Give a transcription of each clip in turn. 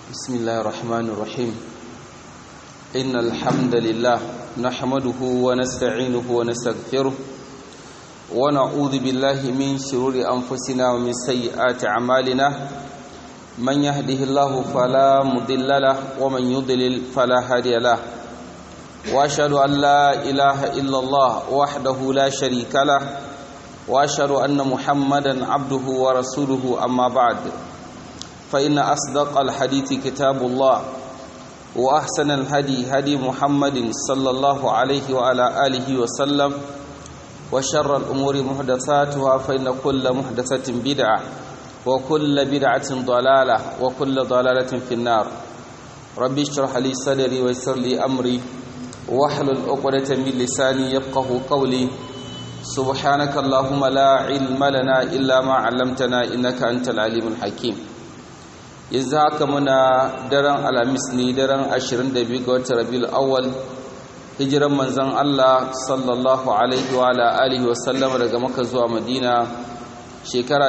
بسم الله الرحمن الرحيم إن الحمد لله نحمده ونستعينه ونستغفره ونعوذ بالله من شرور أنفسنا ومن سيئات أعمالنا من يهده الله فلا مضل له ومن يضلل فلا هادي له وأشهد أن لا إله إلا الله وحده لا شريك له وأشهد أن محمدا عبده ورسوله أما بعد فإن أصدق الحديث كتاب الله وأحسن الهدي هدي محمد صلى الله عليه وعلى آله وسلم وشر الأمور محدثاتها فإن كل محدثة بدعة وكل بدعة ضلالة وكل ضلالة في النار ربي اشرح لي صدري ويسر لي أمري واحلل عقدة من لساني يفقه قولي سبحانك اللهم لا علم لنا إلا ما علمتنا إنك أنت العليم الحكيم yanzu haka muna daren alhamis ne daren 22 ga watan rabiul awwal hijiran manzon Allah sallallahu alaihi wa alihi wa sallam daga Makka zuwa Madina shekara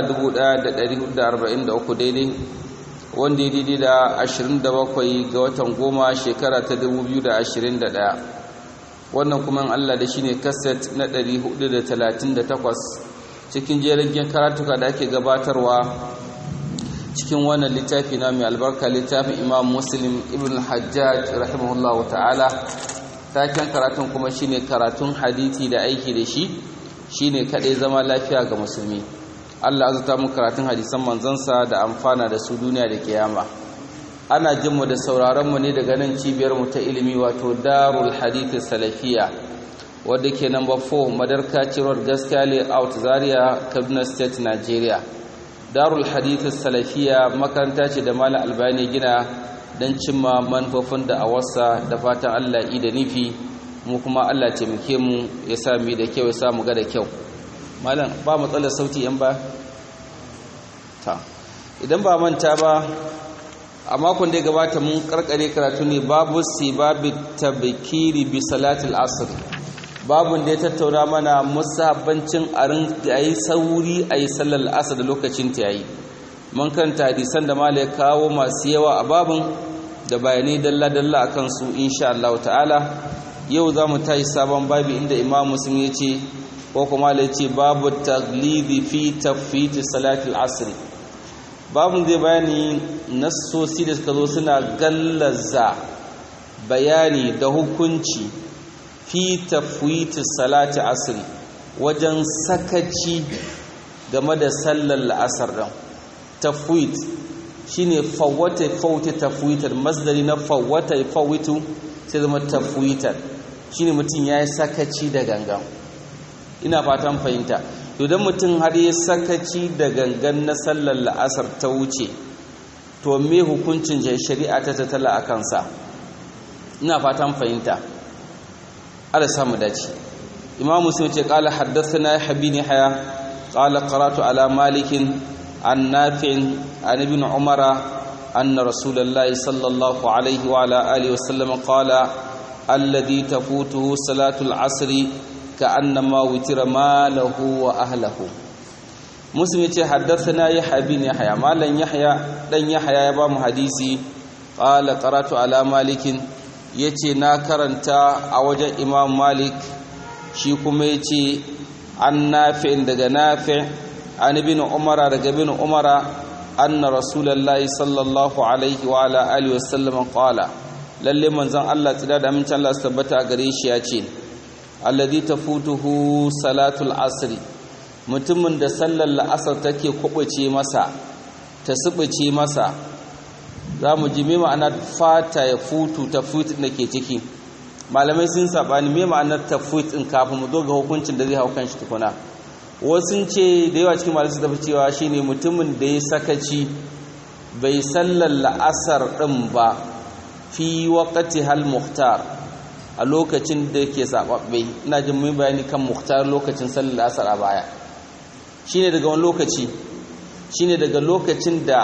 1443 daidai wanda ya daidai da 27 ga watan goma shekara ta 2021 wannan kuma Allah da shine kaset na 438 cikin jerin karatuka da ake gabatarwa cikin wannan littafi na mai albarka littafin imam muslim ibn hajjaj rahimahullahu ta'ala taken karatun kuma shine karatun hadithi da aiki da shi shine kadai zama lafiya ga musulmi Allah azuta mu karatun hadisan manzansa da amfana da su duniya da kiyama ana jin mu da sauraron mu ne daga nan cibiyar mu ta ilimi wato darul hadith salafiya wadda ke number 4 madarka road gaskiya layout zaria kaduna state nigeria darul hadithu salafiya makaranta ce da malam albani gina don cimma manufofin da a wasa da fatan allah yi da nufi mu kuma allah taimake mu ya sami da kyau ya samu ga da kyau malam ba matsalar sauti yan ba ta idan ba manta ba a makon da ya gabata mun karkare karatu ne babu sibabi tabkiri bi salatul asr babun da ya tattauna mana musabbancin a yi sauri a yi sallar asa da lokacin ta yayi mun kanta hadisan da mala ya kawo masu yawa a babun da bayanai dalla-dalla a kansu insha Allah ta'ala yau za mu tayi sabon babi inda imam muslim ya ce ko kuma ya ce babu taglidi fi tafiti salatul asri babun zai bayani nassosi da suka zo suna gallaza bayani da hukunci fi tafwiti salati asri wajen sakaci game da sallar la'asar ɗin tafwit shine fawwata fawwata tafwitar masdari na fawwata fawwitu sai zama tafwitar shine mutum ya yi sakaci da gangan ina fatan fahimta idan mutum har ya sakaci da gangan na sallar la'asar ta wuce to me hukuncin shari'a ta tattala a kansa ina fatan fahimta ala samu dace imam muslim ce qala haddathana habini haya qala qara'tu ala malikin an nafi'in an ibn umara anna rasulullahi sallallahu alaihi wa ala alihi wa sallam qala alladhi tafutuhu salatu al-asr ka'annama witira malahu wa ahlihi muslim ce haddathana yahya bin yahya malan yahya dan yahya ya ba mu hadisi qala qara'tu ala malikin ya ce na karanta a wajen imam malik shi kuma ya ce an nafi daga nafi an bin umara daga bin umara anna rasulallah sallallahu alaihi wa ala alihi wa sallam qala lalle manzon Allah tsira da amincin Allah su tabbata a gare shi ya ce alladhi tafutuhu salatul asr mutumin da sallar la'asar take kubuce masa ta subuce masa za mu ji me ma'anar fata ya futu ta futu da ke ciki malamai sun sabani me ma'anar ta futu kafin mu zo ga hukuncin da zai hau kan shi tukuna wasu ce da yawa cikin malamai su tafi cewa shine mutumin da ya sakaci bai sallar la'asar din ba fi waqti hal muhtar a lokacin da yake sababbe ina jin mun bayani kan muhtar lokacin sallar la'asar a baya shine daga wani lokaci shine daga lokacin da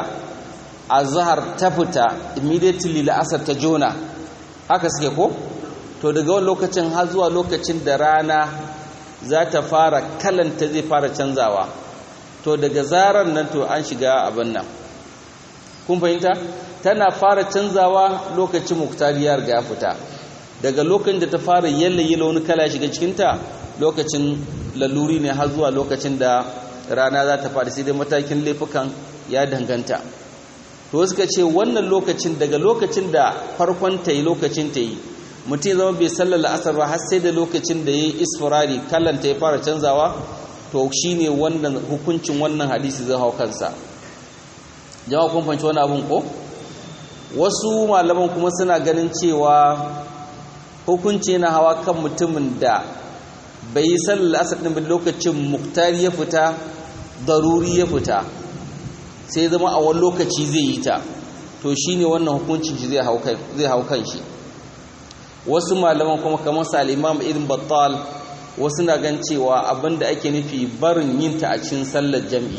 azhar ta fita immediately la'asar ta jona haka suke ko to daga wani lokacin har zuwa lokacin da rana za ta fara kalanta zai fara canzawa to daga zarar nan to an shiga abin nan kun fahimta tana fara canzawa lokacin muktari ya riga ya fita daga lokacin da ta fara yallaye wani kala shiga cikinta lokacin laluri ne har zuwa lokacin da rana za ta faɗi sai dai matakin laifukan ya danganta to suka ce wannan lokacin daga lokacin da farkon ta yi lokacin ta yi mutum zama bai sallar la'asar ba har sai da lokacin da ya yi isfirari kallon ta ya fara canzawa to shi ne wannan hukuncin wannan hadisi zai hau kansa jama'a kun fanci wani abin ko wasu malaman kuma suna ganin cewa hukunci yana hawa kan mutumin da bai yi sallar asar ɗin lokacin muktari ya fita daruri ya fita sai zama a wani lokaci zai yi ta to shi ne wannan hukuncin shi zai hau kan shi wasu malaman kuma kamar sa al'imam irin battal wasu na gan cewa abinda ake nufi barin yin ta a cikin sallar jam'i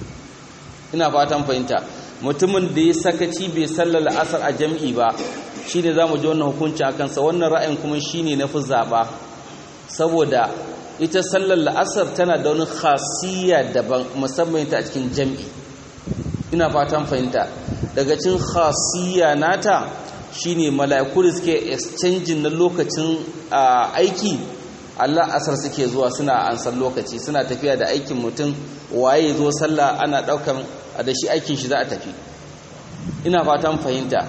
ina fatan fahimta mutumin da ya sakaci bai sallar asar a jam'i ba shi ne za mu ji wannan hukunci a kansa wannan ra'ayin kuma shi ne na fi zaɓa saboda ita sallar la'asar tana da wani khasiyya daban musamman ta a cikin jam'i ina fatan fahimta daga cin khasiyya nata shine mala'iku da suke exchange na lokacin aiki Allah asar suke zuwa suna ansar lokaci suna tafiya da aikin mutum waye zo sallah ana daukan da shi aikin shi za a tafi ina fatan fahimta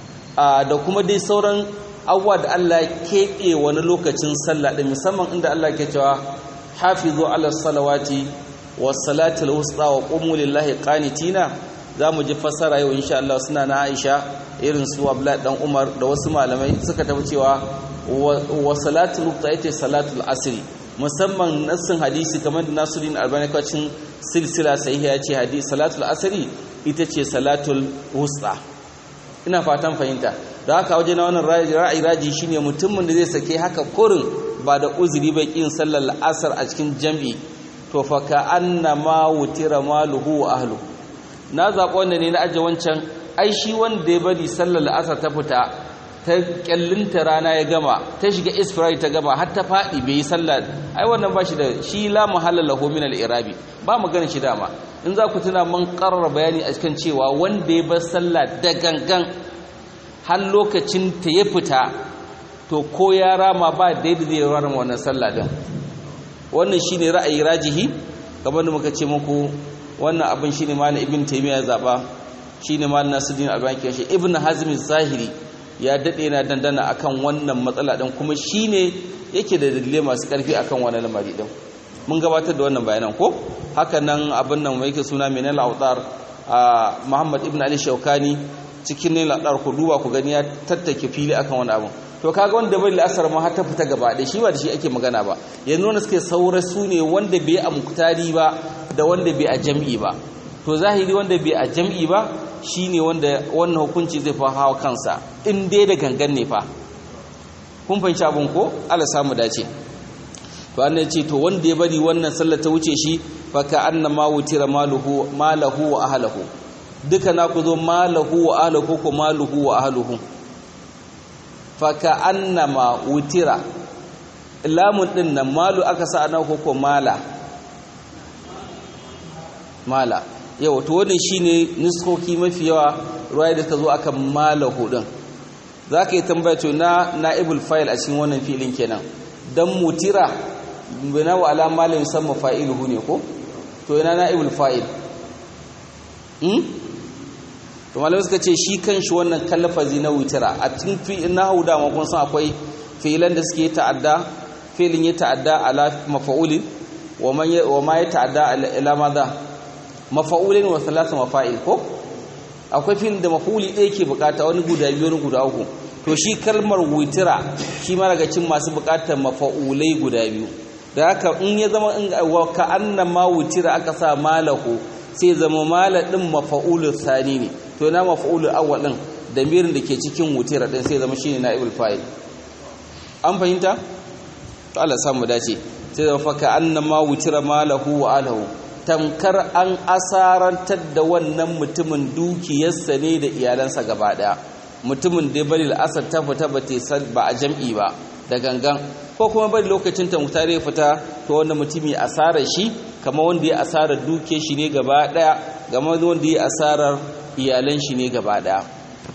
da kuma dai sauran abuwa da Allah keɓe wani lokacin sallah ɗin musamman inda Allah ke cewa hafizu ala salawati wa salatul wusta wa qumu lillahi qanitina zamu ji fassara yau insha Allah suna na Aisha irin su Abdullah dan Umar da wasu malamai suka tafi cewa wa salatul wusta ita salatul asri musamman nassin hadisi kamar da Nasiruddin Albani kacin silsila sahiha ya ce hadisi salatul asri ita ce salatul wusta ina fatan fahimta da haka waje na wannan ra'ayi raji shine mutumin da zai sake haka kurin ba da uzuri bai kin sallar la'asar a cikin jam'i to fa ka annama wutira maluhu wa ahlu na zaɓa wanda ne na aje wancan ai shi wanda ya bari sallar la'asar ta fita ta kyallinta rana ya gama ta shiga isfirari ta gama har ta faɗi bai yi sallar ai wannan ba shi da shi la muhalla lahu min al-irabi ba magana shi dama in za ku tuna mun karara bayani a cikin cewa wanda ya bar sallah da gangan har lokacin ta ya fita to ko ya rama ba daidai zai rama wannan sallah din wannan shine ra'ayi rajihi kamar da muka ce muku wannan abin shine malam ibn taymiya zaba shine malam nasiruddin albani ke shi ibn hazm zahiri ya dade na dandana akan wannan matsala din kuma shine yake da dalilai masu karfi akan wannan lamari din mun gabatar da wannan bayanan ko haka nan abin nan mai yake suna menal autar muhammad ibn ali shaukani cikin ne ladar ku duba ku gani ya tattake fili akan wani abu to kaga wanda bai la'asar ma har ta fita gaba da shi ba da shi ake magana ba yanzu wanda suke saura su ne wanda bai a muktari ba da wanda bai a jam'i ba to zahiri wanda bai a jam'i ba shine wanda wannan hukunci zai fa hawa kansa in dai da gangan ne fa kun fahimci abun ko Allah samu dace to an ce to wanda ya bari wannan sallar ta wuce shi fa ka annama wutira maluhu malahu wa ahlihi duka na ku zo malahu wa ahlihi ko maluhu wa ahlihi fa ka annama wutira lamun din nan malu aka sa ana ko ko mala mala yawa to wannan shine nuskoki mafi yawa ruwaya da ta zo akan malahu din zaka yi tambaya to na naibul fa'il a cikin wannan filin kenan dan mutira bina wa ala malin samma fa'iluhu ne ko to ina naibul fa'il hmm to malamai suka ce shi kanshi wannan kallafazi na wutira a cikin fi'il nahwu da ma kun san akwai fi'ilan da suke ta'adda fi'ilin ya ta'adda ala mafa'ulin wa man wa ma ya ta'adda ila madha mafa'ulin wa thalatha mafa'il ko akwai fi'il da mafa'uli ɗaya ke bukata wani guda biyu wani guda uku to shi kalmar wutira shi ma daga cin masu bukatar mafa'ulai guda biyu da haka in ya zama in wa ka annama wutira aka sa malahu sai zama mala din mafa'ulul thani ne to na mafa'ulul awwal din damirin da ke cikin wutira din sai zama shine naibul fa'il an fahimta to Allah samu dace sai zama fa ka annama wutira malahu wa alahu tamkar an asarantar da wannan mutumin dukiyarsa ne da iyalansa gaba daya mutumin da bari al'asar ta fita ba a jam'i ba da gangan ko kuma bari lokacin ta mutare ya fita to wanda mutumi asarar shi kama wanda ya asarar duke shi ne gaba daya gama wanda ya asarar iyalan shi ne gaba daya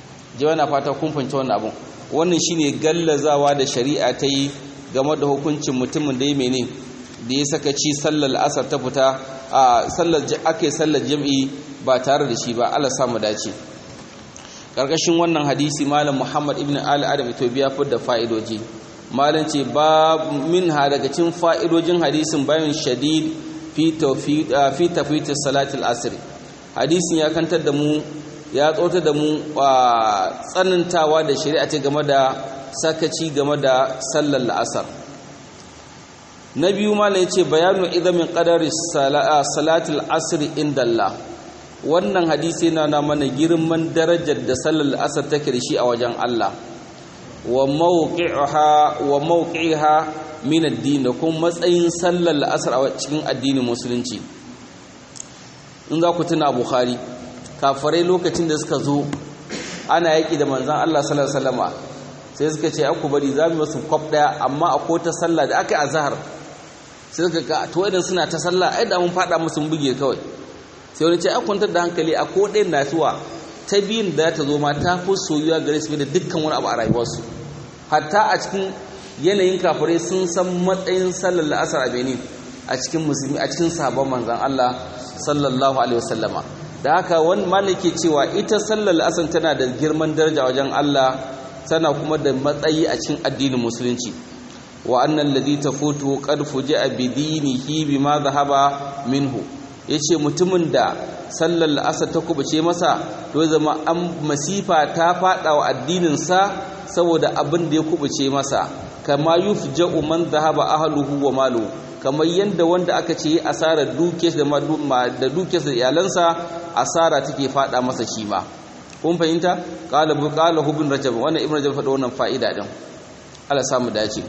jawa na fata kun fahimci wannan abun wannan shine gallazawa da shari'a ta yi game da hukuncin mutumin da ya mene da ya saka ci sallar asar ta fita a sallar ake sallar jam'i ba tare da shi ba Allah samu dace karkashin wannan hadisi malam Muhammad ibn Ali Adam Itobiya fi da fa'idoji malam ce ba min ha daga cikin fa'idojin hadisin bayan shadid fi tawfiq fi tafwit salatul asr hadisin ya kantar da mu ya tsota da mu tsanantawa da shari'a ce game da sakaci game da sallar la'asar na biyu ma ya ce bayanu idamin ƙadar salatul asiri inda Allah wannan hadisi yana na mana girman darajar da sallar la'asar take da shi a wajen Allah wa mawqi'iha min addini da kuma matsayin sallar la'asar a cikin addinin musulunci in za ku tuna bukhari kafarai lokacin da suka zo ana yaƙi da manzan Allah sallallahu alaihi wasallama sai suka ce aku bari za mu masu kwaf ɗaya amma a ko ta sallah da aka yi azhar sai suka ga to idan suna ta sallah ai da mun faɗa musu mun buge kawai sai wani ce a kwantar da hankali a ko ɗayan nasuwa ta biyun da ta zo ma ta fi soyuwa gare su da dukkan wani abu a rayuwarsu hatta a cikin yanayin kafirai sun san matsayin sallar la'asar a benin a cikin musulmi a cikin sabon manzan Allah sallallahu alaihi wasallama da haka wani malaki cewa ita sallar la'asar tana da girman daraja wajen Allah tana kuma da matsayi a cikin addinin musulunci wa annan ladhi tafutu qad fuji'a bi dinihi bima dhahaba minhu yace mutumin da sallar la'asar ta kubuce masa to zama an masifa ta fada wa addinin sa saboda abin da ya kubuce masa kama yufja'u man dhahaba ahluhu wa maluhu kamar yadda wanda aka ce asarar dukiyarsa da dukiyarsa da iyalansa asara take fada masa shi ma kun fahimta qala bu qala ibn rajab wannan ibn rajab faɗa wannan fa'ida din Allah samu dace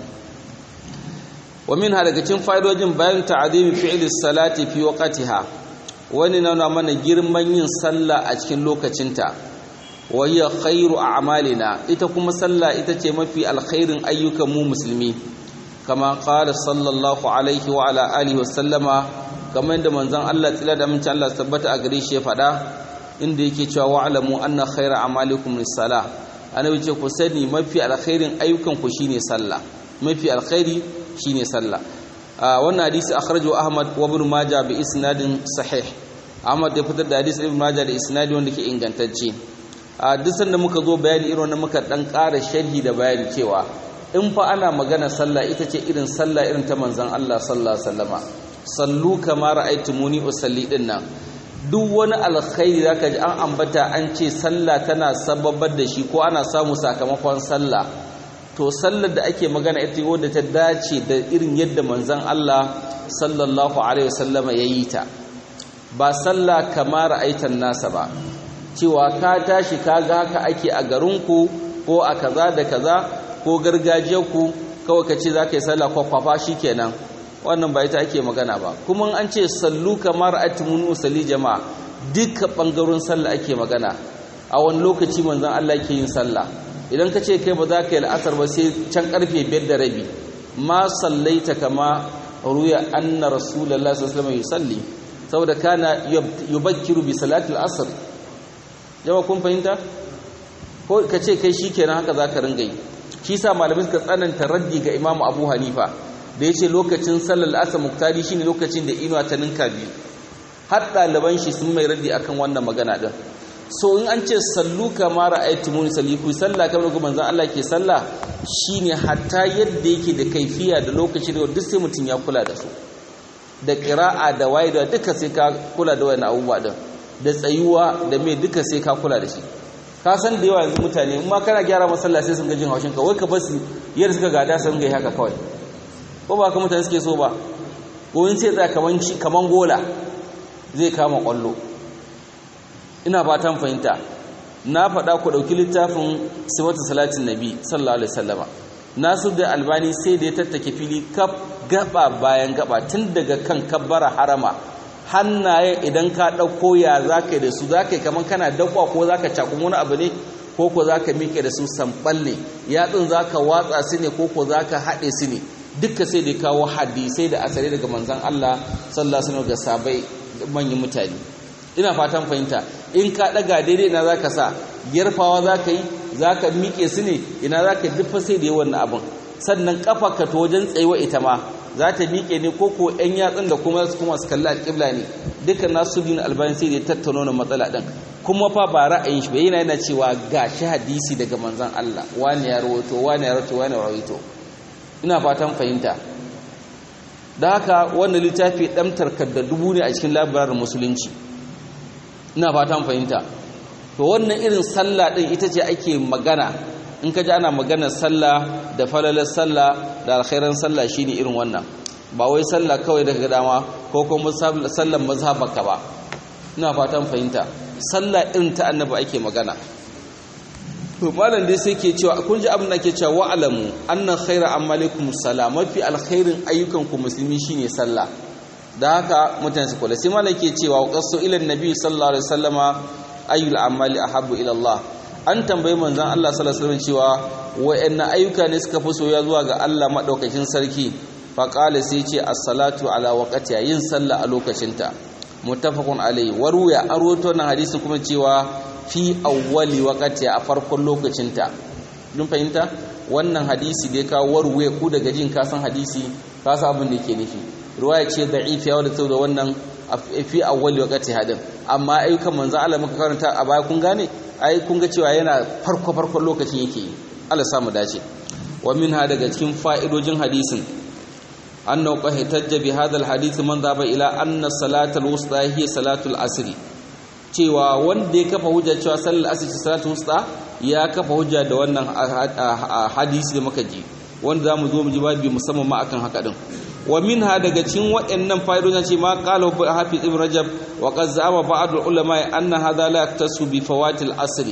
wa minha daga cikin fa'idojin bayan ta'zimi fi'li salati fi waqtiha wani na mana girman yin sallah a cikin lokacinta wa hiya khairu a'malina ita kuma sallah ita ce mafi alkhairin ayyukan mu musulmi kama qala sallallahu alaihi wa ala alihi wa sallama kamar da manzon Allah tsira da amincin Allah tabbata a gare shi ya faɗa inda yake cewa wa'lamu anna khayra a'malikum lis-salah annabi ce ku sani mafi alkhairin ayyukan ku shine sallah mafi alkhairi shine sallah wannan hadisi akhrajahu Ahmad wa Ibn Majah bi isnadin sahih Ahmad ya fitar da hadisi Ibn Majah da isnadi wanda ke ingantacce a duk sanda muka zo bayani irin wannan muka dan ƙara sharhi da bayani cewa in fa ana magana sallah ita ce irin sallah irin ta manzon Allah sallallahu alaihi wasallama sallu kama ra'aytumuni usalli din nan duk wani alkhairi zaka ji an ambata an ce sallah tana sababar da shi ko ana samu sakamakon sallah to sallar da ake magana ita wadda ta dace da irin yadda manzon Allah sallallahu alaihi wasallama yayi ta ba sallah kama ra'aytan nasa ba cewa ka tashi kaga haka ake a garinku ko a kaza da kaza ko gargajiyarku kawai ka ce za ka yi sallah kwakwafa shi kenan wannan ba ita ake magana ba kuma an ce sallu kamar atimun usalli jama'a duka ɓangaron sallah ake magana a wani lokaci manzan Allah ke yin sallah idan ka ce kai ba za ka yi la'asar ba sai can karfe biyar da rabi ma sallaita kama ruya anna rasulullahi sallallahu alaihi wasallam saboda kana yubakkiru bi salatil asr jama kun fahimta ko ka ce kai shikenan haka za ka ringa yi shi sa malamai suka tsananta raddi ga imamu abu hanifa da ya ce lokacin sallar asa muktari shi ne lokacin da inuwa ta ninka biyu har ɗaliban shi sun mai raddi akan wannan magana ɗin so in an ce sallu kama ra'aytu muni salli ku sallah kamar ga manzon Allah ke sallah shine hatta yadda yake da kaifiya da lokaci da duk sai mutum ya kula da su da qira'a da waye da duka sai ka kula da wannan abubuwa din da tsayuwa da me duka sai ka kula da shi ka san da yawa yanzu mutane in ma kana gyara masalla sai sun ga jin haushin ka wai ka basu yadda suka gada sun ga haka kawai ko ba ka mutane suke so ba ko in sai tsaya kaman shi kaman gola zai kama kwallo ina fatan fahimta na faɗa ku ɗauki littafin sifatu salatin nabi sallallahu alaihi wasallama nasu da albani sai da ya tattake fili kaf gaba bayan gaba tun daga kan kabbara harama hannaye idan ka ɗauko ya za ka yi da su za ka yi kamar kana dakwa ko za ka cakun wani abu ne ko ko za ka miƙe da su samɓal ne yatsun za ka watsa su ne ko ko za ka haɗe su ne duka sai da kawo hadisai da asali daga manzan Allah sallallahu alaihi ga sabai manyan mutane ina fatan fahimta in ka ɗaga daidai na za ka sa yarfawa za ka yi za ka miƙe su ne ina za ka duffa sai da yi wannan abin sannan ƙafa ka ta wajen tsayuwa ita ma za ta miƙe ne ko ko ‘yan yatsun da kuma su kuma su kalli alƙibla ne dukkan nasu bin albani sai da ya tattauna wannan matsala ɗin kuma fa ba ra'ayin shi ba yana yana cewa ga shi hadisi daga manzon Allah wani ya rawaito wani ya rawaito wani ya rawaito ina fatan fahimta da haka wannan littafi ɗamtar da dubu ne a cikin labarin musulunci ina fatan fahimta to wannan irin sallah ɗin ita ce ake magana in ka ji ana maganar sallah da falalar sallah da alkhairan sallah shine irin wannan ba wai sallah kawai daga dama ko kuma sallan mazhabaka ba ina fatan fahimta sallah irin ta annabi ake magana to malam dai sai ke cewa kun ji abin da ke cewa wa'alamu annan khaira amalikum salam mafi alkhairin ayyukan ku musulmi shine sallah da haka mutane su kula sai malam ke cewa qasu ila annabi sallallahu alaihi wasallama ayyul amali ahabbu ila Allah an tambayi manzon Allah sallallahu alaihi wasallam cewa wayanna ayyuka ne suka fi soyayya zuwa ga Allah madaukakin sarki fa qala sai ce as-salatu ala waqtiha yin sallah a lokacinta muttafaqun alayhi waruya an rawaito nan hadisi kuma cewa fi awwali waqti a farkon lokacinta dun fahimta wannan hadisi da ya kawo warwe ku daga jin kasan hadisi ka san abin da yake nufi riwaya ce da'ifiya wadda ta da wannan fi awwali waqti hadin amma ayyukan manzo Allah muka karanta a baya kun gane ai kun ga cewa yana farko farkon lokacin yake yi Allah samu dace wa minha daga cikin fa'idojin hadisin annahu qad tajja bi hadha alhadith man dhaba ila anna salatal wusta hiya salatul asri cewa wanda ya kafa hujja cewa sallar asr ce salatul wusta ya kafa hujja da wannan hadisi da muka ji wanda zamu zo mu ji babu musamman ma akan haka din wa minha daga cikin waɗannan fa'idojin ce ma qala hafiz ibn rajab wa qad zama ba'd ulama anna hadha la yaktasu bi fawatil asr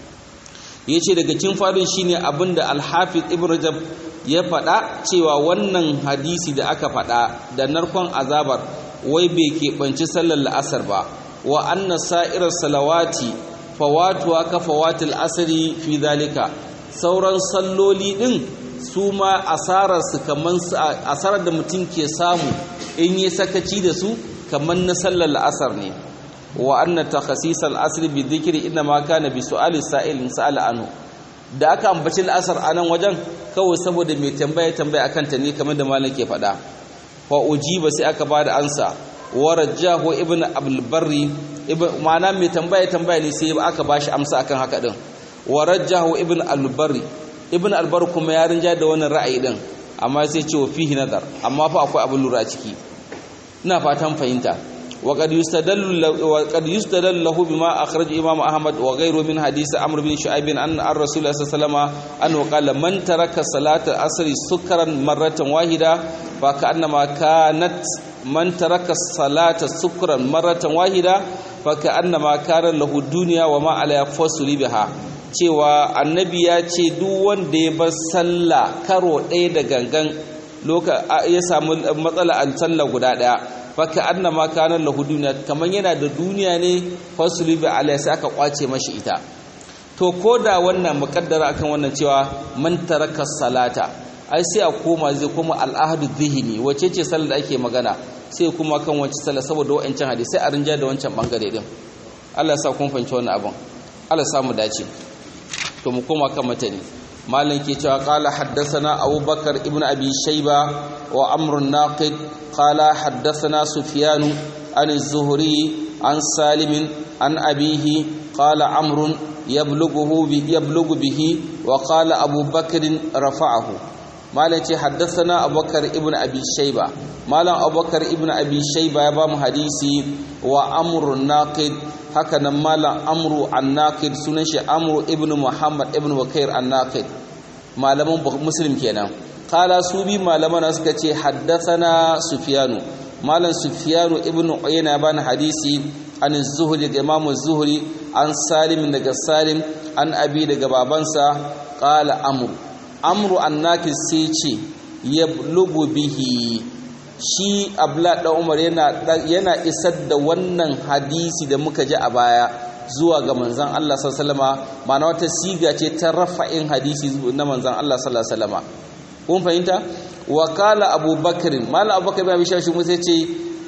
yace daga cikin fa'idojin shine abinda al-hafiz ibn rajab ya faɗa cewa wannan hadisi da aka faɗa da narkon azabar wai bai keɓanci sallar la'asar ba wa anna sa'irar salawati fawatuwa ka fawatil asiri fi zalika sauran salloli ɗin su ma asararsu kamar asarar da mutum ke samu in yi sakaci da su kamar na sallar la'asar ne wa anna takhasisal asri bi dhikri inna ma kana bi su'ali sa'ilin sa'ala anhu da aka ambaci la'asar a nan wajen kawai saboda mai tambaya tambaya akan ta ne kamar da malam ke faɗa fa ujiba sai aka bada ansa wa rajahu ibnu abul barri ma'ana mai tambaya tambaya ne sai aka bashi amsa akan haka din wa rajahu ibnu al barri ibnu al barri kuma ya rinja da wannan ra'ayi din amma sai ce wa fihi nazar amma fa akwai abin lura ciki ina fatan fahimta وقد يستدل وقد يستدل له بما اخرج امام احمد وغيره من حديث عمرو بن شعيب ان الرسول صلى الله عليه وسلم انه قال من ترك صلاه العصر سكرا مره واحده فكانما كانت من ترك الصلاه سكرا مره واحده فكانما كان له الدنيا وما عليها فصل بها cewa annabi ya ce duk wanda ya bar sallah karo ɗaya da gangan ya samu matsala a sallah guda ɗaya faka annama kana lahu duniya kaman yana da duniya ne fasuli bi alai sai aka kwace mashi ita to koda wannan mukaddara akan wannan cewa man taraka salata ai sai a koma zai koma al'ahdu dhihni wace ce sallar da ake magana sai kuma kan wace sallar saboda wancan hadisi sai a rinja da wancan bangare din Allah ya sa kun fahimci wannan abin Allah ya mu dace to mu koma kan matani malam ke cewa qala haddathana abubakar ibnu abi shayba wa amr naqid qala haddathana sufyan an az-zuhri an salim an abihi qala amr yablughu bi yablughu bihi wa qala abubakar rafa'ahu malam ce haddathana abubakar ibnu abi shayba malam abubakar ibnu abi shayba ya ba mu hadisi wa amr naqid haka nan malam amru annaqid sunan shi amru ibnu muhammad ibnu wakair annaqid malaman muslim kenan kala su bi malaman suka ce haddathana sufyanu malam sufyanu ibnu uyayna ban hadisi an zuhri da imam zuhri an salim daga salim an abi daga babansa qala amru amru annaqid sai ce yablugu bihi shi abla da umar yana isar da wannan hadisi da muka ji a baya zuwa ga manzan Allah sallama ma'ana wata siga ce ta rafa'in hadisi na manzan Allah sallama kun fahimta wa kala abubakar mala abubakar bin shashi musa ce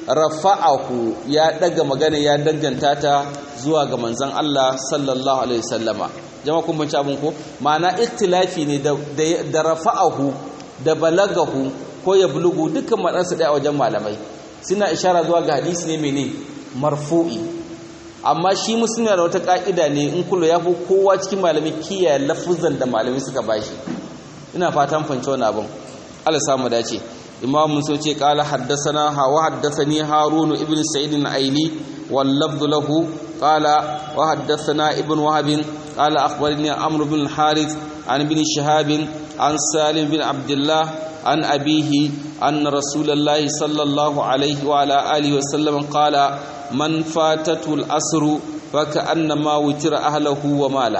rafa'ahu ya daga magana ya danganta ta zuwa ga manzon Allah sallallahu alaihi wasallama jama'a kun banci abun ko ma'ana ikhtilafi ne da da rafa'ahu da balagahu ko ya bulugu dukkan madansa daya wajen malamai suna ishara zuwa ga hadisi ne mene marfu'i amma shi musulmi da wata ka'ida ne in kullu ya fi kowa cikin malami kiyaye lafuzan da malami suka bashi ina fatan fahimci wannan abin Allah samu dace imam musa ce qala haddathana wa haddathani harun ibn sa'id al-aili wal lafz lahu qala wa haddathana ibn wahab qala akhbarani amr bin al-harith an ibn shihab an salim bin abdullah an abihi anna rasulullah sallallahu alaihi wa ala alihi wa sallam qala man fatatu al-asr فكأنما وتر أهله وماله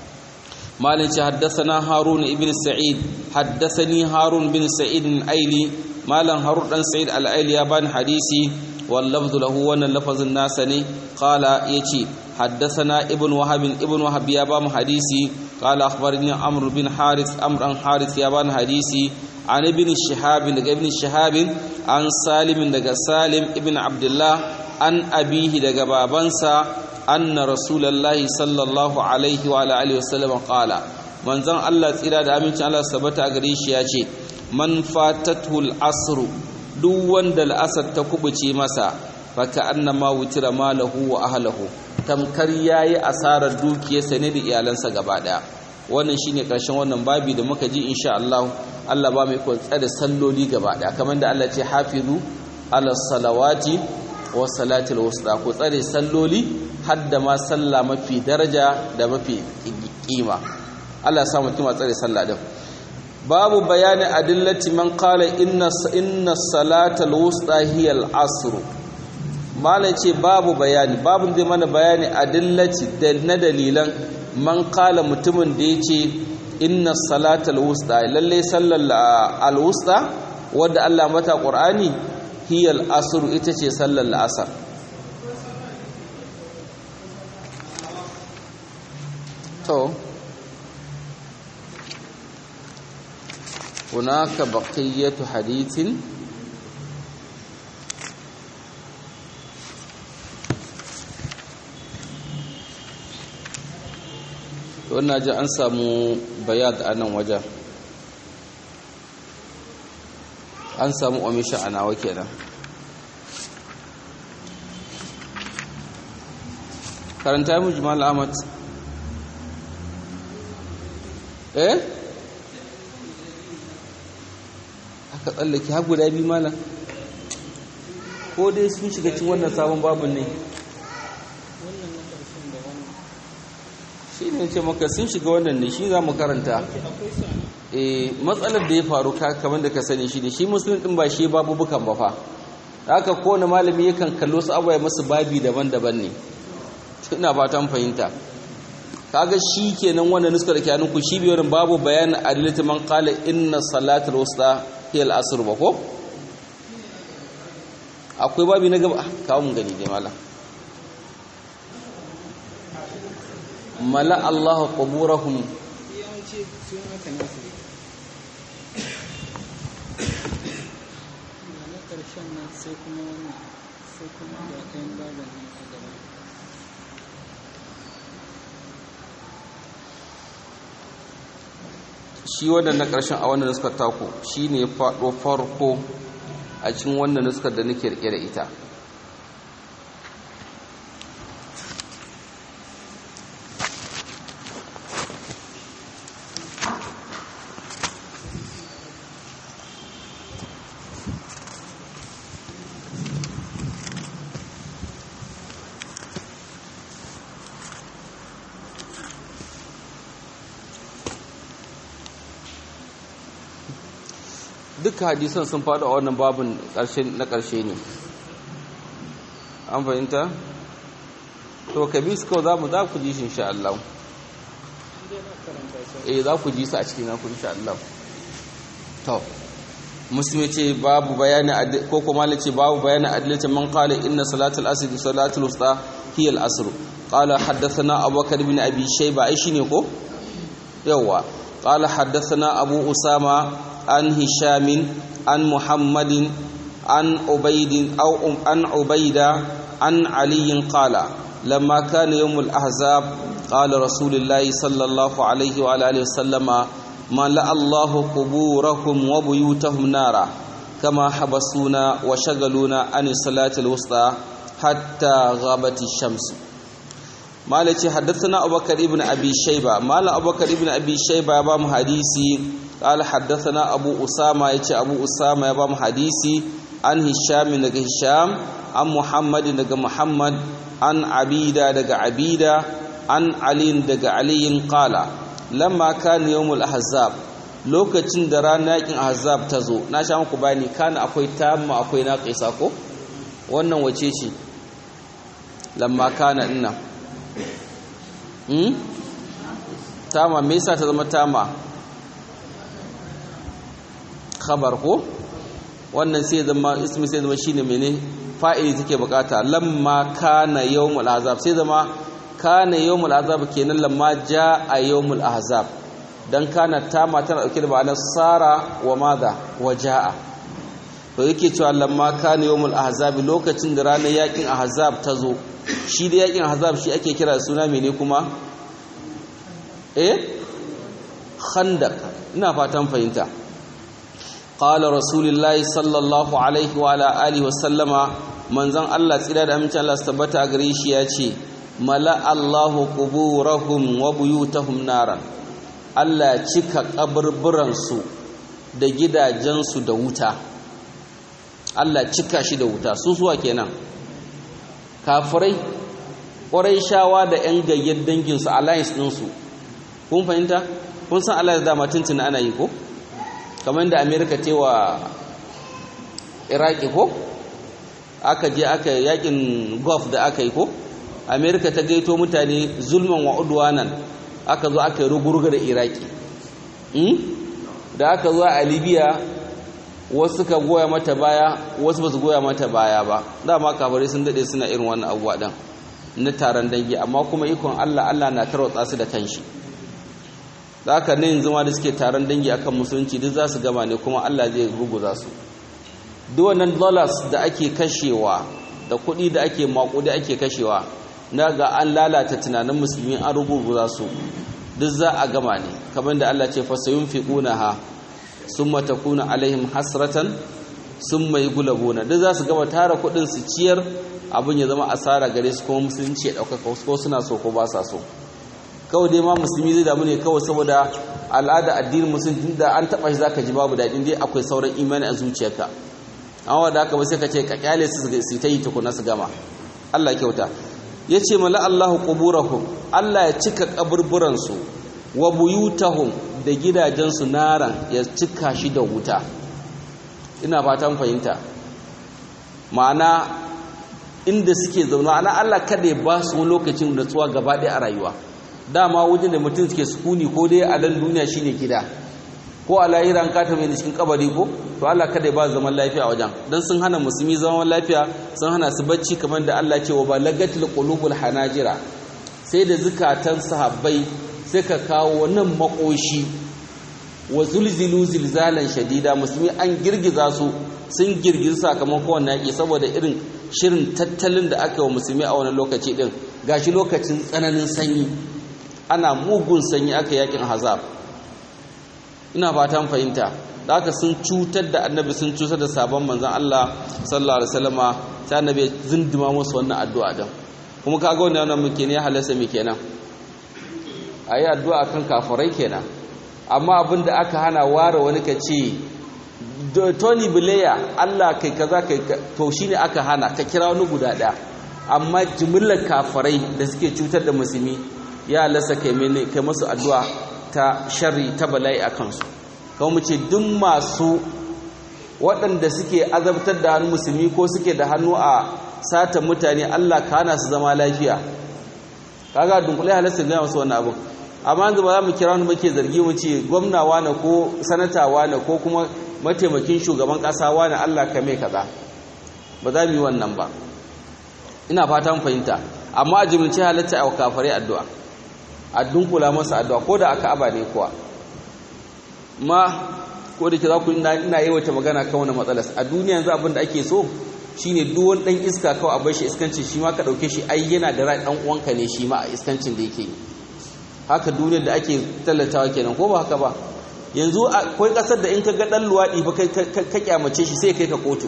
مالك حدثنا هارون بن سعيد حدثني هارون بن سعيد الأيلي مالا هارون بن سعيد الأيلي يبان حديثي واللفظ له وانا لفظ الناس قال يتي حدثنا ابن وهب ابن وهب يبان حديثي قال أخبرني عمرو بن حارث أمر عن حارث يبان حديثي عن ابن الشهاب ابن الشهاب عن سالم سالم ابن عبد الله عن أبيه دقى بابنسا anna rasulullahi sallallahu alaihi wa alihi wasallam qala manzon Allah tsira da amincin Allah sabata gare shi ya ce man fatatul asr duk wanda al'asar ta kubuce masa fa annama wutira malahu wa ahlihi tamkar yayi asarar dukiyarsa ne da iyalansa gaba daya wannan shine karshen wannan babi da muka ji insha Allah Allah ba mai ko tsare salloli gaba daya kamar da Allah ce hafizu ala salawati wa salatil wusta ku tsare salloli hadda ma sallah mafi daraja da mafi kima Allah ya sa mutum a tsare sallah din babu bayani adillati man qala inna inna salatal wusta hiya al asr malai ce babu bayani babu zai mana bayani adillati da na dalilan man qala mutumin da yace inna salatal wusta lalle sallar al wusta wadda Allah mata qur'ani hiya al asr ita ce sallar al asr to هناك بقية حديث wannan ji an samu bayad a nan wajen an samu omisha a nawa kenan karanta mu jimal ahmad eh aka tsallake har guda biyu malam ko dai sun shiga cikin wannan sabon babin ne shi ne ce maka sun shiga wannan ne shi za mu karanta eh matsalar da ya faru kamar da ka sani shi ne shi musulun din ba shi babu bukan ba fa haka kowane malami yakan kallo su abuwa masu babi daban-daban ne ina fatan fahimta kaga shi kenan wannan nuskar da ke ku shi biyorin babu bayanin adilati man qala inna salatul wusta hiya al-asr ba ko akwai babi na gaba kawo mun gani dai mallam mala Allahu quburahum sai kuma wannan sai kuma da ɗayan baban nan a gaba shi wannan na ƙarshen a wannan nuskar taku shi ne faɗo farko a cikin wannan nuskar da nake rike da ita duka hadisan sun faɗo a wannan babin na ƙarshe ne an fahimta? to ka bi su kawai za mu za ku ji shi insha Allah eh za ku ji su a cikin naku insha Allah to musulmi ce babu bayani ko kuma ce babu bayani adalci man qala inna salatul asr salatul wusta hiya al asr qala haddathana abubakar bin abi shayba ai shine ko yawa qala haddathana abu usama عن هشام عن محمد عن عبيد أو عن عبيدة عن علي قال لما كان يوم الأحزاب قال رسول الله صلى الله عليه وعلى آله وسلم ملأ الله قبورهم وبيوتهم نارا كما حبسونا وشغلونا عن الصلاة الوسطى حتى غابت الشمس مالك حدثنا أبو بكر ابن أبي شيبة مال أبو بكر ابن أبي شيبة بام حديثي قال حدثنا أبو أسامة يتي أبو أسامة بام حديثي عن هشام نك هشام عن محمد نك محمد عن عبيدة نك عبيدة عن علي نك علي قال لما كان يوم الأحزاب lokacin da ranar yakin ahzab ta zo na sha muku bayani kana akwai tamma akwai naqisa ko wannan wace ce lamma kana dinnan hmm tama me yasa ta zama tama khabar ko wannan sai zama ismi sai zama shine mene fa'ili take bukata lamma kana yawmul ahzab sai zama kana yawmul ahzab kenan lamma jaa yawmul ahzab dan kana tama tana dauke da ma'anar sara wa madha wa jaa to yake cewa lamma kana yawmul ahzab lokacin da ranar yakin ahzab ta zo shi da yakin ahzab shi ake kira suna mene kuma eh khandaq ina fatan fahimta qala rasulullahi sallallahu alaihi wa ala alihi wa sallama manzon Allah tsira da amincin Allah tabbata gare shi ya ce mala Allahu quburahum wa buyutahum naran Allah cika kaburburan su da gidajensu da wuta Allah cika shi da wuta su suwa kenan kafirai ƙwarai shawa da 'yan gayyar danginsu alliance ɗinsu kun fahimta kun san alliance da matuntun ana yi ko kamar da amerika ce wa iraki ko aka je aka yakin gulf da aka yi ko amerika ta gaito mutane zulman wa udwanan aka zo aka yi rugurga da iraki da aka zo a libya wasu suka goya mata baya wasu ba su goya mata baya ba dama kafirai sun dade suna irin wannan abuwa din na taron dangi amma kuma ikon Allah Allah na tarwatsa su da kanshi da haka ne yanzu ma da suke taron dangi akan musulunci duk za su gama ne kuma Allah zai ruguza su duk wannan dollars da ake kashewa da kuɗi da ake maƙudi ake kashewa na ga an lalata tunanin musulmi an ruguza su duk za a gama ne kamar da Allah ce fasayun fiqunaha summa takuna alaihim hasratan summa yughlabuna duk za su gama tara kuɗin su ciyar abin ya zama asara gare su kuma musulunci ya ɗaukaka ko suna so ko ba sa so kawai dai ma musulmi zai damu ne kawai saboda al'ada addinin musulmi da an taɓa shi zaka ji babu daɗin dai akwai sauran imani a zuciyarka amma da haka ba sai ka ce ka kyale su su ta yi tukuna su gama Allah kyauta ya ce mala Allahu quburahum Allah ya cika kaburburan su wa buyutahum da gidajensu naran ya cika shi da wuta ina fatan fahimta ma'ana inda suke zauna ana Allah kada ya ba su lokacin da tsuwa gaba ɗaya a rayuwa dama wajen da mutum suke sukuni ko dai a dan duniya shine gida ko a lahira an kata mai cikin kabari ko to Allah kada ya ba zaman lafiya a wajen dan sun hana musulmi zaman lafiya sun hana su bacci kamar da Allah ce wa balagatul qulubul hanajira sai da zukatan sahabbai suka kawo nan makoshi wa zulzilu zilzalan shadida musulmi an girgiza su sun girgiza sakamakon wannan yaki saboda irin shirin tattalin da aka yi wa musulmi a wani lokaci din gashi lokacin tsananin sanyi ana mugun sanyi aka yakin hazab ina fatan fahimta da aka sun cutar da annabi sun cutar da sabon manzan Allah sallallahu alaihi wasallama sai annabi zindima musu wannan addu'a din kuma kaga wannan wannan muke ne halasa muke kenan ayi addu'a kan kafirai kenan amma abinda aka hana ware wani ka ce Tony Blair Allah kai kaza kai to shine aka hana ka kira wani guda daya amma jimillar kafirai da suke cutar da musulmi ya lasa kai mene kai masu addu'a ta sharri ta bala'i a kansu kawai mu ce duk masu waɗanda suke azabtar da hannun musulmi ko suke da hannu a sata mutane Allah ka hana su zama lafiya kaga dunkule halasta gaya masu wannan abu amma yanzu ba za mu kira wani muke zargi mu ce gwamna wane ko sanata wane ko kuma mataimakin shugaban ƙasa wane Allah ka mai kaza ba za mu yi wannan ba ina fatan fahimta amma a jimilce halatta a kafare addu'a a dunkula masa addu'a ko da aka aba ne kuwa ma ko da ke za ku ina yawaita magana kan wani matsalas a duniya yanzu abin da ake so shine duk wani dan iska kawai a bar shi iskancin shi ma ka dauke shi ai yana da rai dan uwanka ne shi ma a iskancin da yake haka duniyar da ake tallatawa kenan ko ba haka ba yanzu akwai kasar da in ka ga dan luwadi ba kai ka kyamace shi sai kai ka kotu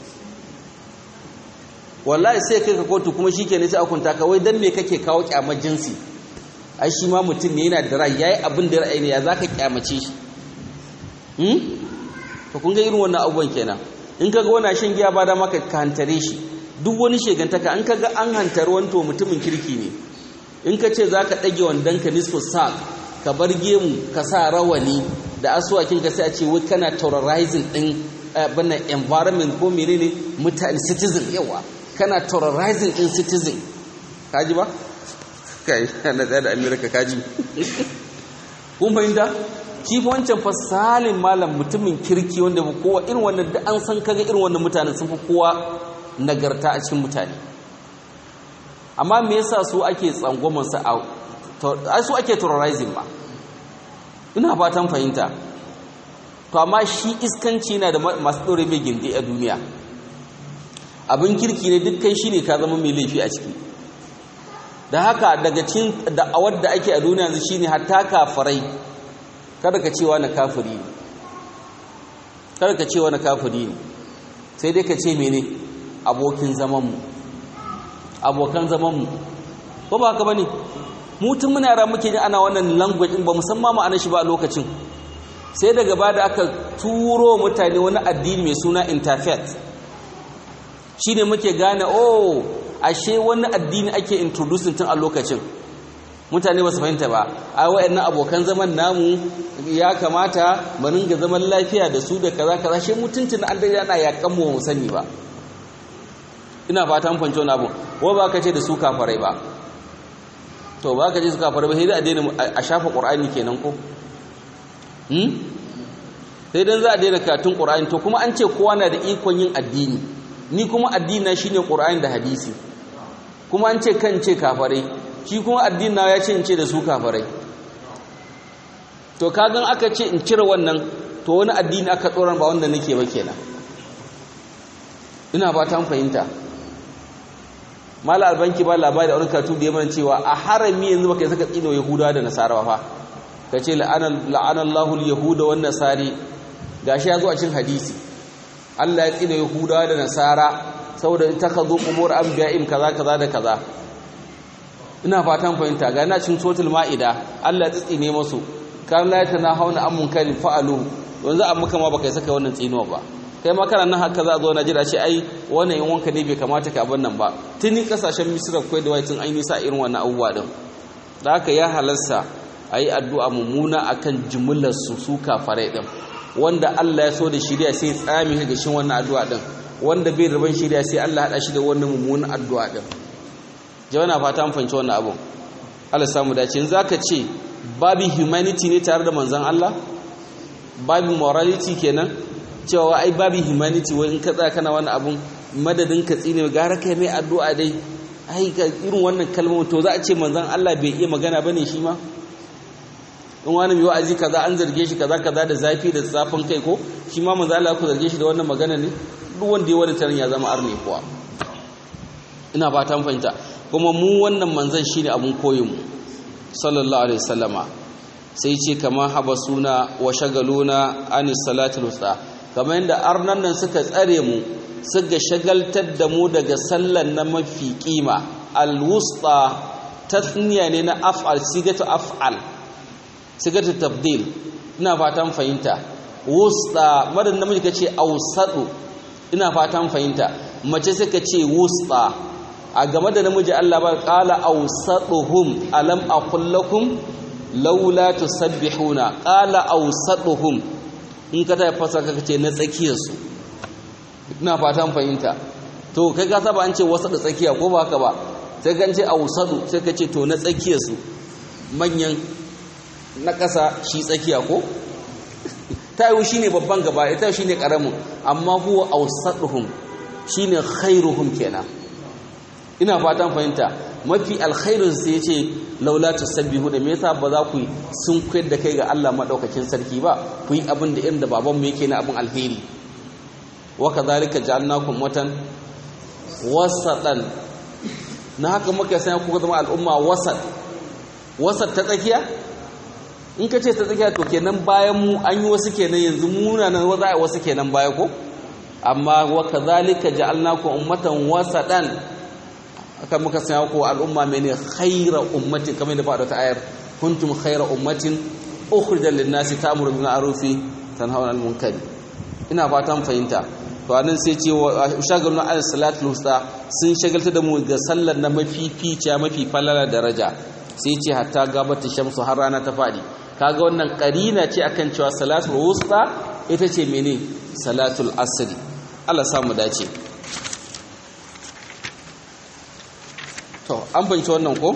wallahi sai kai ka kotu kuma shikenan sai a kunta ka wai dan me kake kawo kyamar jinsi ai shi ma mutum ne yana da rai yayi abin da ra'ayi ne ya zaka kyamace shi hmm to kun ga irin wannan abubuwan kenan in kaga wani shan giya ba da maka ka hantare shi duk wani shegantaka an kaga an hantar wani to mutumin kirki ne in ka ce zaka dage wandan ka nisfu sak ka bar gemu ka sa rawani da asuwakin ka sai a ce wai kana terrorizing din bana environment ko menene mutane citizen yawa kana terrorizing din citizen kaji ba kai na tsaya da amerika kaji kun fahimta shi fa wancan fasalin malam mutumin kirki wanda ba kowa irin wannan da an san kaga irin wannan mutanen sun fi kowa nagarta a cikin mutane amma me yasa su ake tsangwamon sa a su ake terrorizing ba ina fatan fahimta to amma shi iskanci yana da masu ɗore mai gindi a duniya abin kirki ne dukkan shi ne ka zama mai laifi a ciki da haka daga cikin da'awar da ake a duniya yanzu shine hatta kafirai kada ka cewa na kafiri ne kada ka cewa na kafiri ne sai dai ka ce mene abokin zamanmu abokan zamanmu ko ba haka bane mutum muna yara muke ji ana wannan language ba musamman ma'anar shi ba a lokacin sai daga ba da aka turo mutane wani addini mai suna interfaith shine muke gane oh ashe wani addini ake introducing tun a lokacin mutane ba su fahimta ba a wayannan abokan zaman namu ya kamata mu ringa zaman lafiya da su da kaza kaza shi mutuntun an dai yana yakan mu sani ba ina fata mun fahimci wannan abu ko ba ka ce da su kafarai ba to ba ka ce su kafarai ba sai dai a daina a shafa qur'ani kenan ko hmm sai dan za a daina katun qur'ani to kuma an ce kowa na da ikon yin addini ni kuma addini na shine qur'ani da hadisi kuma an ce kan ce kafarai shi kuma addini na ya ce in ce da su kafarai to kagan aka ce in cire wannan to wani addini aka tsoron ba wanda nake ba kenan ina ba ta fahimta mala albanki ba labari da wani katu da ya mana cewa a harami yanzu baka saka tsino yahudawa da nasara ba fa ka ce la'anallahu al-yahuda wan nasari gashi ya zo a cikin hadisi Allah ya tsina yahudawa da nasara saboda in takazu qubur anbiya'im kaza kaza da kaza ina fatan fahimta ga na cin sotul ma'ida Allah ya tsine musu kan la hauna an munkarin fa'alu yanzu amma kama baka saka wannan tsinuwa ba kai ma kana nan haka za a zo Najeriya ce ai wannan in wanka ne bai kamata ka abin nan ba tuni kasashen Misra kai da waitin an yi sa irin wannan abubuwa din da haka ya halarsa ayi addu'a mummuna akan jumlar su su kafare din wanda Allah ya so da shiriya sai tsami ga shin wannan addu'a din wanda bai rabon shiriya sai Allah hada shi da wannan mummunan addu'a din jawana fata mun fahimci wannan abu Allah samu dace in zaka ce babu humanity ne tare da manzon Allah babu morality kenan cewa ai babu humanity wai in ka tsaya kana wannan abun madadin ka tsine gara kai mai addu'a dai ai ga irin wannan kalmomin to za a ce manzon Allah bai iya magana bane shi ma in wani mai wa'azi kaza an zarge shi kaza kaza da zafi da zafin kai ko shi ma manzon Allah ku zarge shi da wannan magana ne duk wanda ya wani tarin ya zama arne kuwa ina ba ta fahimta kuma mu wannan manzon shine abun koyin mu sallallahu alaihi wasallama sai ce kama habasuna wa shagaluna anis salatul wusta kamar yadda arnan nan suka tsare mu suka shagaltar da mu daga sallan na mafi kima alwusta tasniya ne na af'al sigatu af'al sigatu tabdil ina fatan fahimta wusta madan namiji kace ausadu ina fatan fahimta mace suka ce wusta a game da namiji Allah ba qala ausaduhum alam aqul lakum laula tusabbihuna qala ausaduhum in ka tafi fasa ka ce na tsakiyarsu ina fatan fahimta to kai ka saba an ce wasu da tsakiya ko ba haka ba sai kan ce ausadu sai ka ce to na tsakiyarsu manyan na ƙasa shi tsakiya ko ta yi shi ne babban gaba ita shi ne ƙaramin amma huwa ausaduhum shi ne khairuhum kenan ina fatan fahimta mafi alkhairin sai ce laula tusabbihu da me yasa ba za ku sun koyar da kai ga Allah madaukakin sarki ba ku yi abin da irin da baban mu yake na abin alheri wa kadhalika ja'alnakum watan wasatan na haka muka sanya kuka zama al'umma wasat wasat ta tsakiya in ka ce ta tsakiya to kenan bayan mu an yi wasu kenan yanzu muna nan za a wasu kenan baya ko amma wa kadhalika ja'alnakum ummatan wasatan aka muka sanya ku al'umma mene khayra ummatin kamar da faɗa ta ayar kuntum khayra ummatin ukhrijat lin-nasi ta'muru bil ma'rufi tanhauna 'anil munkari ina fatan fahimta to anan sai ce shagalun al salatul wusta sun shagalta da mu ga sallar na mafificiya mafi falala daraja sai ce hatta gabata shamsu har rana ta fadi kaga wannan karina ce akan cewa salatul wusta ita ce mene salatul asri Allah samu dace to an fahimci wannan ko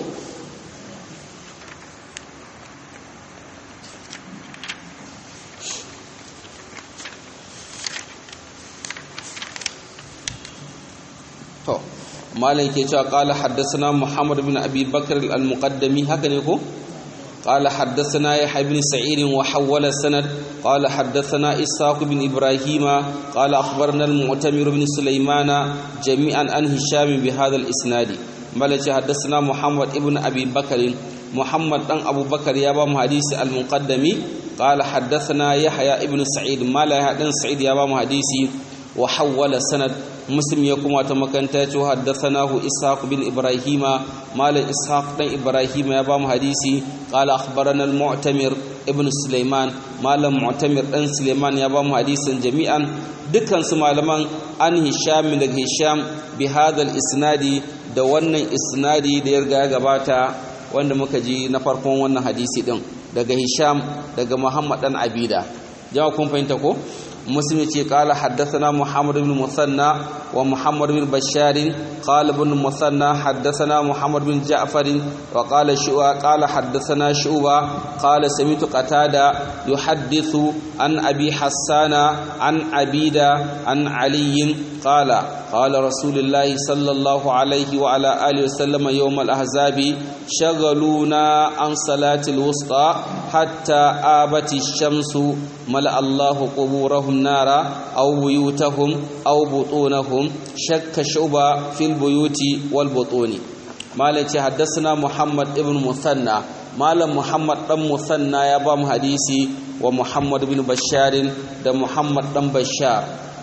to malai ke cewa qala haddathana muhammad bin abi bakr al-muqaddami haka ne ko qala haddathana yahya bin sa'id wa hawala sanad qala haddathana ishaq bin ibrahima qala akhbarana al-mu'tamir bin sulaymana jami'an an hisham bi hadha al-isnad malai ce haddathana muhammad ibn abi bakr muhammad dan abubakar ya ba mu hadisi al-muqaddami qala haddathana yahya ibn sa'id malai dan sa'id ya ba mu hadisi wa hawala sanad muslim ya kuma ta makanta ya ce haddathanahu ishaq bin ibrahima malam ishaq dan ibrahima ya ba mu hadisi qala akhbarana al-mu'tamir ibn sulaiman malam mu'tamir dan sulaiman ya ba mu hadisin jami'an dukkan su malaman an hisham daga hisham bi hadal isnadi da wannan isnadi da ya riga ya gabata wanda muka ji na farkon wannan hadisi din daga hisham daga muhammad dan abida jama'a kun fahimta ko مسلم قال حدثنا محمد بن مثنى ومحمد بن بشار قال ابن مثنى حدثنا محمد بن جعفر وقال شعبة قال حدثنا شعبة قال سمعت قتادة يحدث عن أبي حسان عن عبيدة عن علي قال قال رسول الله صلى الله عليه وعلى آله وسلم يوم الأحزاب شغلونا عن صلاة الوسطى حتى آبت الشمس ملأ الله قبورهم نارا أو بيوتهم أو بطونهم شك شعبة في البيوت والبطون مالك حدثنا محمد ابن مثنى مال محمد بن مثنى يا بام حديثي ومحمد بن بشار ده محمد بن بشار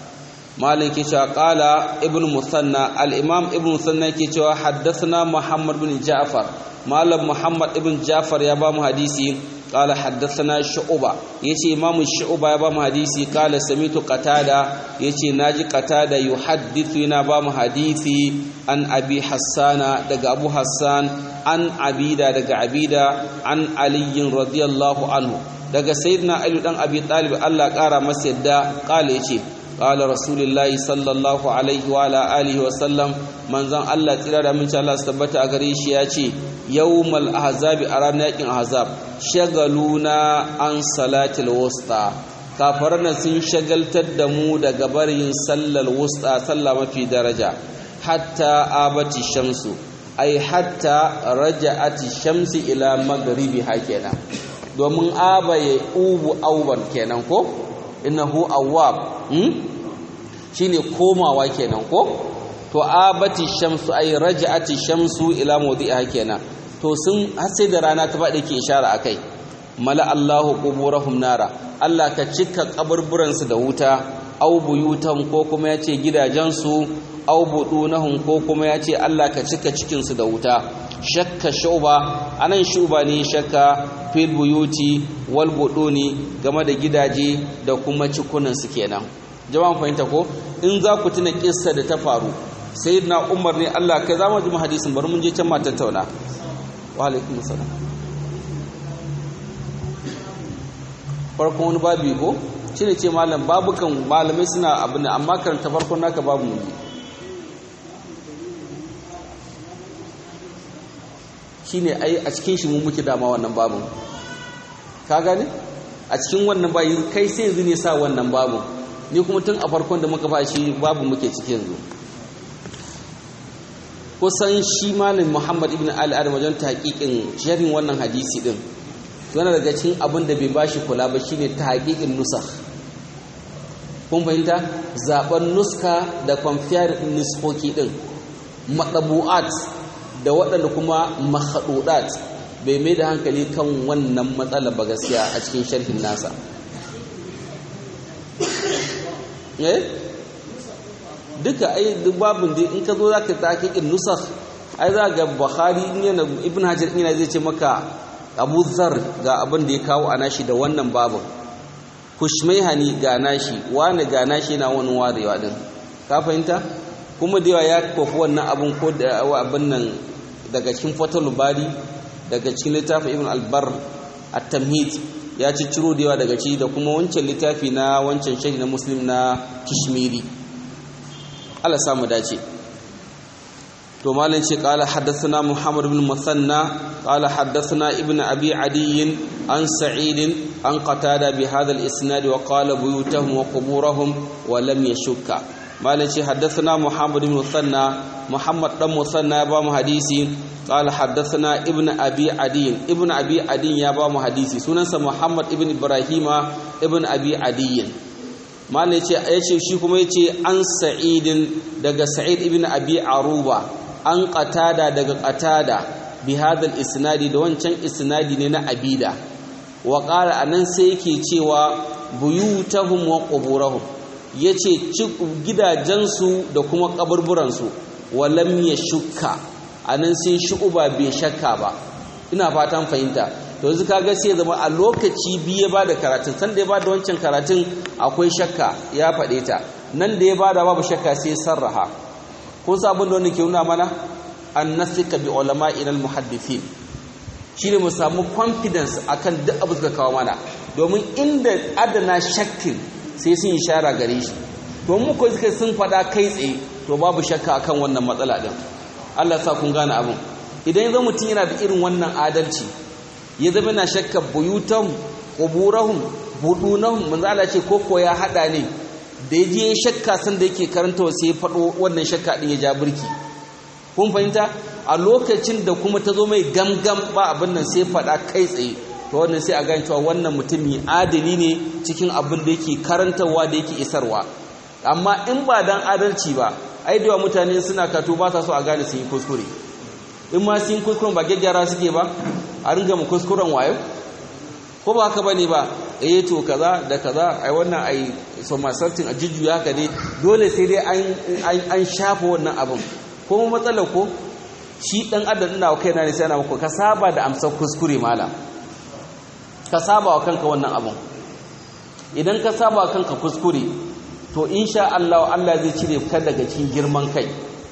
مالك قال ابن مثنى الإمام ابن مثنى كي حدثنا محمد بن جعفر مال محمد ابن جعفر يا بام حديثي قال حدثنا شعبة يتي إمام الشعبة يا بام حديثي قال سميت قتادة يتي ناجي قتادة يحدثنا بام حديثي عن أبي حسان دق أبو حسان عن عبيدة دق عبيدة عن علي رضي الله عنه دق سيدنا علي دان أبي طالب الله قال مسيدا قال يتي قال رسول الله صلى الله عليه وعلى آله وسلم من زن الله تلا من شاء الله استبت أغريش ياتي يوم الأحزاب أرانا يكين أحزاب shagaluna an salatil wusta kafarana sun shagaltar da mu daga barin sallar wusta sallah mafi daraja hatta abati shamsu ai hatta raja'ati shamsi ila maghribi kenan domin aba ya ubu auban kenan ko innahu awwab hmm? shine komawa kenan ko to abati shamsu ai raja'ati shamsu ila mawdi'iha kenan to sun har sai da rana ta faɗi ke ishara a kai mala Allahu quburahum nara Allah ka cika kaburburansu da wuta au buyutan ko kuma yace gidajensu au budunahum ko kuma yace Allah ka cika cikinsu da wuta shakka shuba anan shuba ne shakka fil buyuti wal buduni game da gidaje da kuma cikunan su kenan jama'an fahimta ko in za ku tuna kissa da ta faru sayyidina Umar ne Allah kai za mu ji hadisin bari mun je can ma tattauna walaikun salam farkon wani babu ko shi ne ce malam babukan malamai suna abu ne amma karanta farkon naka babu mu shi ne ai a cikin shi mun muke dama wannan babun ka gane a cikin wannan bayi kai sai yanzu ne sa wannan babun ni kuma tun a farkon da muka ba shi babu muke cikin yanzu kusan shi malam muhammad ibn ali adam wajen tahqiqin sharhin wannan hadisi din yana daga cikin abin da bai bashi kula ba shine tahqiqin nusakh kun fahimta zaben nuska da kwamfiyar nuskoki din madabu'at da waɗanda kuma mahadudat bai mai da hankali kan wannan matsala ba gaskiya a cikin sharhin nasa eh duka ai duk babin da in ka zo za ka taƙiƙin nusakh ai za ga bukhari yana ibn hajar ina zai ce maka abu zar ga abin da ya kawo a nashi da wannan babin kushmaihani ga nashi wani ga nashi na wani warewa din ka fahimta kuma da yawa ya kofi wannan abin ko da abin nan daga cikin fatal bari daga cikin littafin ibn albar at-tamhid ya ci ciro da yawa daga ci da kuma wancan littafi na wancan shahi na muslim na kishmiri Allah samu dace to malin ce qala haddathana muhammad ibn musanna qala haddathana ibn abi adi an sa'id an qatada bi hadha al-isnad wa qala buyutuhum wa quburahum wa lam yashukka malin ce haddathana muhammad ibn musanna muhammad dan musanna ya ba mu hadisi qala haddathana ibn abi adi ibn abi adi ya ba mu hadisi sunansa muhammad ibn ibrahima ibn abi adi malai ce ya ce shi kuma ya ce an sa'idin daga sa'id ibn abi aruba an qatada daga qatada bi hadal isnadi da wancan isnadi ne na abida wa qala anan sai yake cewa buyutahum wa quburahum yace gidajensu da kuma kaburburansu walam yashukka anan sai shu'uba bai shakka ba ina fatan fahimta to yanzu kaga sai zama a lokaci biyu ya bada karatun san da ya bada wancan karatun akwai shakka ya faɗe ta nan da ya bada babu shakka sai sarraha kun san abin da wani ke nuna mana an nasika bi ulama'in al muhaddithin shine mu samu confidence akan duk abu suka kawo mana domin inda adana shakkin sai sun ishara gare shi to mu ko suka sun faɗa kai tsaye to babu shakka akan wannan matsala din Allah sa kun gane abin idan yanzu mutum yana da irin wannan adalci ya zama na shakka buyutan quburahum budunahum manzo Allah ce koko ya hada ne da ya je shakka san da yake karanta sai ya fado wannan shakka din ya ja burki kun fahimta a lokacin da kuma ta zo mai gamgam ba abin nan sai fada kai tsaye to wannan sai a gane cewa wannan mutumi adali ne cikin abin da yake karantarwa da yake isarwa amma in ba dan adalci ba ai da mutane suna kato ba sa so a gane sun yi kuskure in ma sun kuskuren ba gyaggyara suke ba a ringa mu kuskuren wayo ko ba haka bane ba eh to kaza da kaza ai wannan ai so masartin a jujjuya haka dai dole sai dai an an shafa wannan abin ko matsalar ko shi dan adam ina wa kaina ne sai ana maka ka saba da amsar kuskure mala ka saba wa kanka wannan abin idan ka saba wa kanka kuskure to insha Allah Allah zai cire ka daga cikin girman kai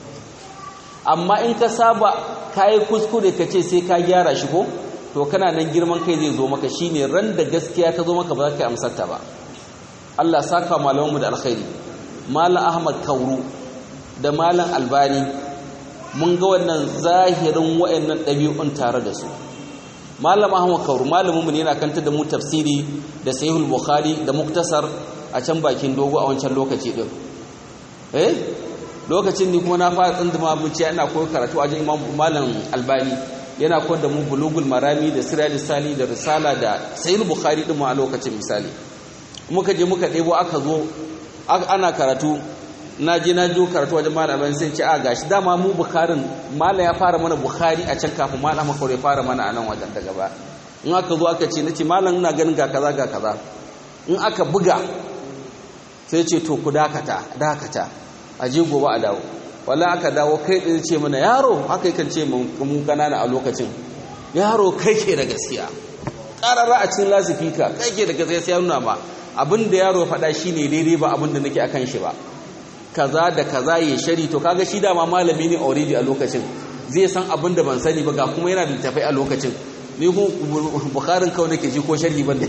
amma in ka saba kai kuskure ka ce sai ka gyara shi ko to kana nan girman kai zai zo maka shine ran da gaskiya ta zo maka ba za ka amsar ta ba Allah saka malamanmu da alkhairi malam Ahmad Kauru da malam Albani mun ga wannan zahirin wayannan ɗabi'un tare da su malam Ahmad Kauru malamin mu ne yana kanta da mu tafsiri da sahihul bukhari da muktasar a can bakin dogo a wancan lokaci din eh lokacin ni kuma na fara tsinduma buciya ina koyi karatu a wajen imam malam albani yana koyar da mu bulugul marami da sirali sali da risala da sahihul bukhari din mu a lokacin misali muka je muka ɗebo aka zo ana karatu na je na jo karatu wajen malam albani sai ce a gashi dama mu bukharin malam ya fara mana bukhari a can kafin malam makawai fara mana a nan wajen daga ba in aka zo aka ce nace malam ina ganin ga kaza ga kaza in aka buga sai ce to ku dakata dakata a je gobe a dawo wala aka dawo kai ɗin ce mana yaro haka yakan ce mun kanana a lokacin yaro kai ke da gaskiya ƙarara a cikin lasifika kai ke da gaskiya sai nuna ma abin da yaro faɗa shi ne daidai ba abin da nake akan shi ba kaza da kaza ya shari to kaga shi dama malami ne already a lokacin zai san abin da ban sani ba ga kuma yana da littafai a lokacin ni ko bukarin kawai nake ji ko sharhi ban da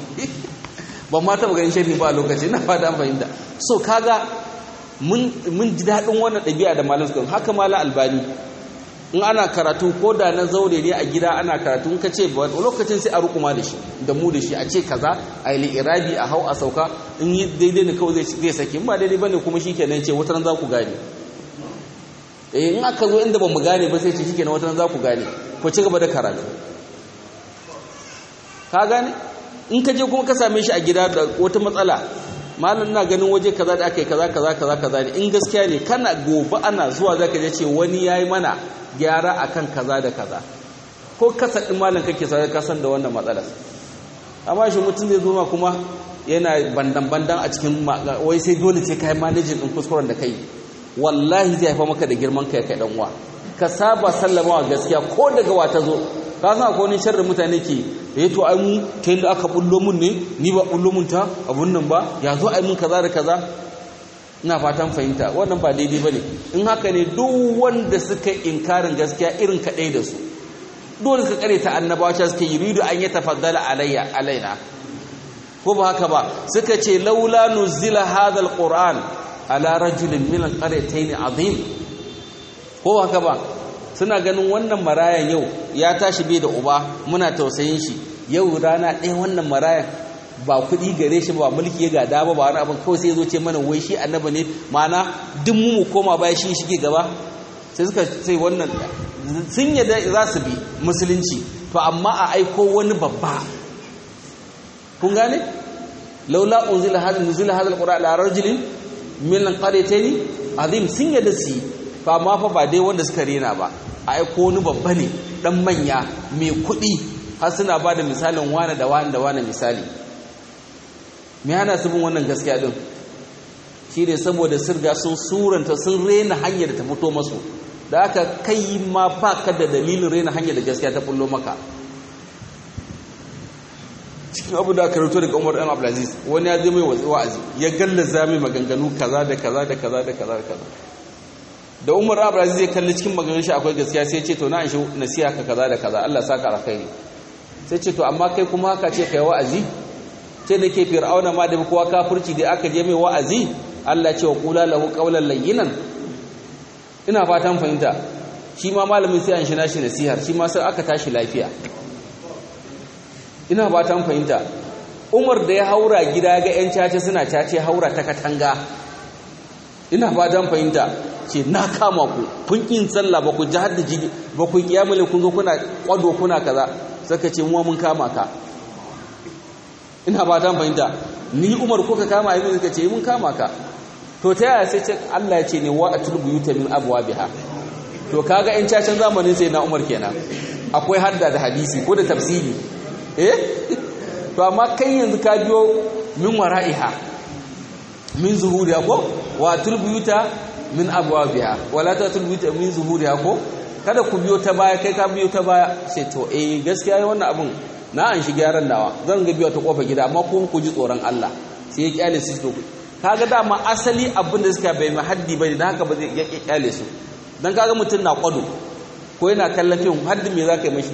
ban ma taɓa ganin sharhi ba a lokacin na fata fahimta so kaga mun ji daɗin wannan ɗabi'a da malam suka haka mala albani in ana karatu ko da na zaure ne a gida ana karatu in ka ce ba lokacin sai a rukuma da shi da mu da shi a ce kaza a yi irabi a hau a sauka in yi daidai ne kawai zai sake ba daidai bane kuma shi kenan ce wata za ku gane eh in aka zo inda ba mu gane ba sai ce shikenan wata za ku gane ku ci gaba da karatu ka gane in ka je kuma ka same shi a gida da wata matsala malam na ganin waje kaza da aka yi kaza kaza kaza kaza ne in gaskiya ne kana gobe ana zuwa zaka je ce wani yayi mana gyara akan kaza da kaza ko kasa din malam kake sai ka san da wannan matsalar amma shi mutum zai zo ma kuma yana bandan bandan a cikin wai sai dole ce kai managing din kuskuren da kai wallahi zai haifa maka da girman kai kai dan uwa ka saba sallama wa gaskiya ko daga wata zo ka san akwai wani sharri mutane ke eh to ai mu ta yanda aka bullo mun ne ni ba bullo mun ta abun nan ba ya zo ai mun kaza da kaza ina fatan fahimta wannan ba daidai bane in haka ne duk wanda suka inkarin gaskiya irin kadai da su dole suka kare ta annabawa cewa suka yuridu an yatafaddala alayya alaina ko ba haka ba suka ce laula nuzila hadha alquran ala rajulin min alqaryatayn azim ko haka ba suna ganin wannan marayan yau ya tashi bai da uba muna tausayin shi yau rana ɗaya wannan marayan ba kuɗi gare shi ba mulki ya gada ba ba wani abin kawai sai zo ce mana wai shi annaba ne ma'ana duk mu mu koma baya shi shige gaba sai suka sai wannan sun yadda za su bi musulunci to amma a aiko wani babba kun gane laula unzila hadha nuzila hadha alquran ala rajulin min alqaryatayn azim sun yadda su fa ma fa ba dai wanda suka rena ba a aiko wani babba ne dan manya mai kuɗi har suna ba da misalin wane da wane da wane misali me hana su bin wannan gaskiya din shi ne saboda sirga sun suranta sun rena hanyar da ta fito masu da aka kai ma ba ka da dalilin rena hanyar da gaskiya ta fullo maka cikin abu da aka rito daga umar ɗan abdulaziz wani ya zai mai wa'azi ya gallaza mai maganganu kaza da kaza da kaza da kaza da kaza da umar abdulaziz zai kalli cikin maganganun shi akwai gaskiya sai ce to na an shi nasiha ka kaza da kaza Allah saka alkhairi sai ce to amma kai kuma haka ce kai wa'azi ce da ke fir'auna ma da kowa kafirci da aka je mai wa'azi Allah ce wa qula lahu qawlan layyinan ina fatan fahimta shi ma malamin sai an shi nashi nasihar shi ma sai aka tashi lafiya ina fatan fahimta Umar da ya haura gida ga yan cace suna cace haura ta katanga ina fatan fahimta ce na kama ku kun kin sallah ba ku ji hadda jigi ba ku kiyamule kun zo kuna kwado kuna kaza saka ce mu mun kama ka ina ba ta fahimta ni Umar ko ka kama yi suka ce mun kama ka to ta yaya sai ce Allah ya ce ne wa atul buyuta min abwabiha to kaga in cacin zamanin sai na Umar kenan akwai hadda da hadisi ko da tafsiri eh to amma kai yanzu ka biyo min wara'iha min zuhuriha ko wa atul buyuta min abwabiha wala tatul buyuta min zuhuriha ko kada ku biyo ta baya kai ka biyo ta baya sai to eh gaskiya wannan abun na an shi gyaran nawa zan ga biyo ta kofa gida amma kuma ku ji tsoron Allah sai ya kyale su to kaga dama asali abin da suka bai mahaddi bane dan haka ba zai ya kyale su dan kaga mutun na kwado ko yana kallon fim haddi me zaka yi mashi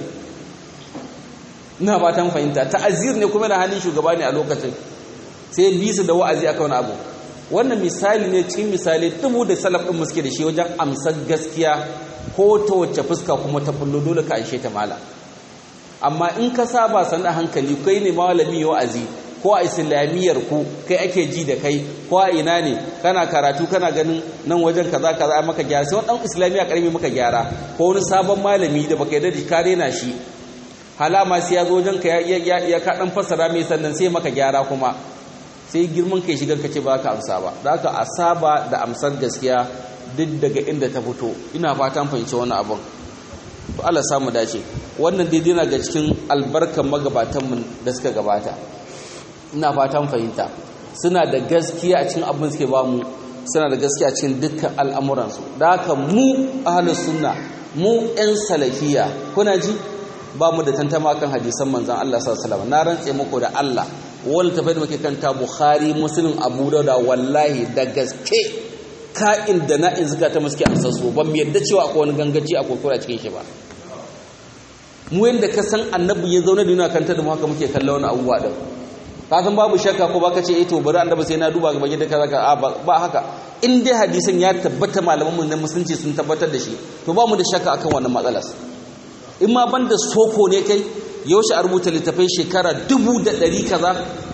ina fatan fahimta ta'azir ne kuma da hannun shugaba ne a lokacin sai bi su da wa'azi akan abu wannan misali ne cikin misali dubu da salaf din muske da shi wajen amsar gaskiya ko ta wacce fuska kuma ta fullo dole ka anshe ta mala amma in ka saba san a hankali kai ne malami wa'azi ko a islamiyyar ku kai ake ji da kai ko a ina ne kana karatu kana ganin nan wajen kaza kaza maka gyara sai wani dan islamiyya karami maka gyara ko wani sabon malami da baka yarda da ka rena shi halama sai ya zo wajen ka ya ya ka dan fassara mai sannan sai maka gyara kuma sai girman kai shigar ka ce ba ka amsa ba da haka a saba da amsar gaskiya duk daga inda ta fito ina fatan fahimci wannan abin to Allah samu dace wannan daidai na ga cikin albarkan magabatanmu da suka gabata ina fatan fahimta suna da gaskiya a cikin abin suke ba mu suna da gaskiya a cikin dukkan al'amuransu da haka mu ahlus sunna mu ɗan salafiya kuna ji ba mu da tantama kan hadisan manzon Allah sallallahu alaihi wasallam na rantse muku da Allah wani tafai da muke kanta Bukhari Muslim Abu Dawud wallahi da gaske ka'in da na'in zuka ta muske amsa su ban yadda cewa akwai wani gangaci a kokura cikin shi ba mu yanda ka san annabi ya zauna da yana kanta da mu haka muke kallon wani abubuwa din ka san babu shakka ko baka ce eh to bari annabi sai na duba gaba gidan kaza ka ba haka in dai hadisin ya tabbata malaman mu na musulunci sun tabbatar da shi to ba mu da shakka akan wannan matsalar in ma banda soko ne kai yaushe a rubuta littafai shekara dubu da ɗari kaza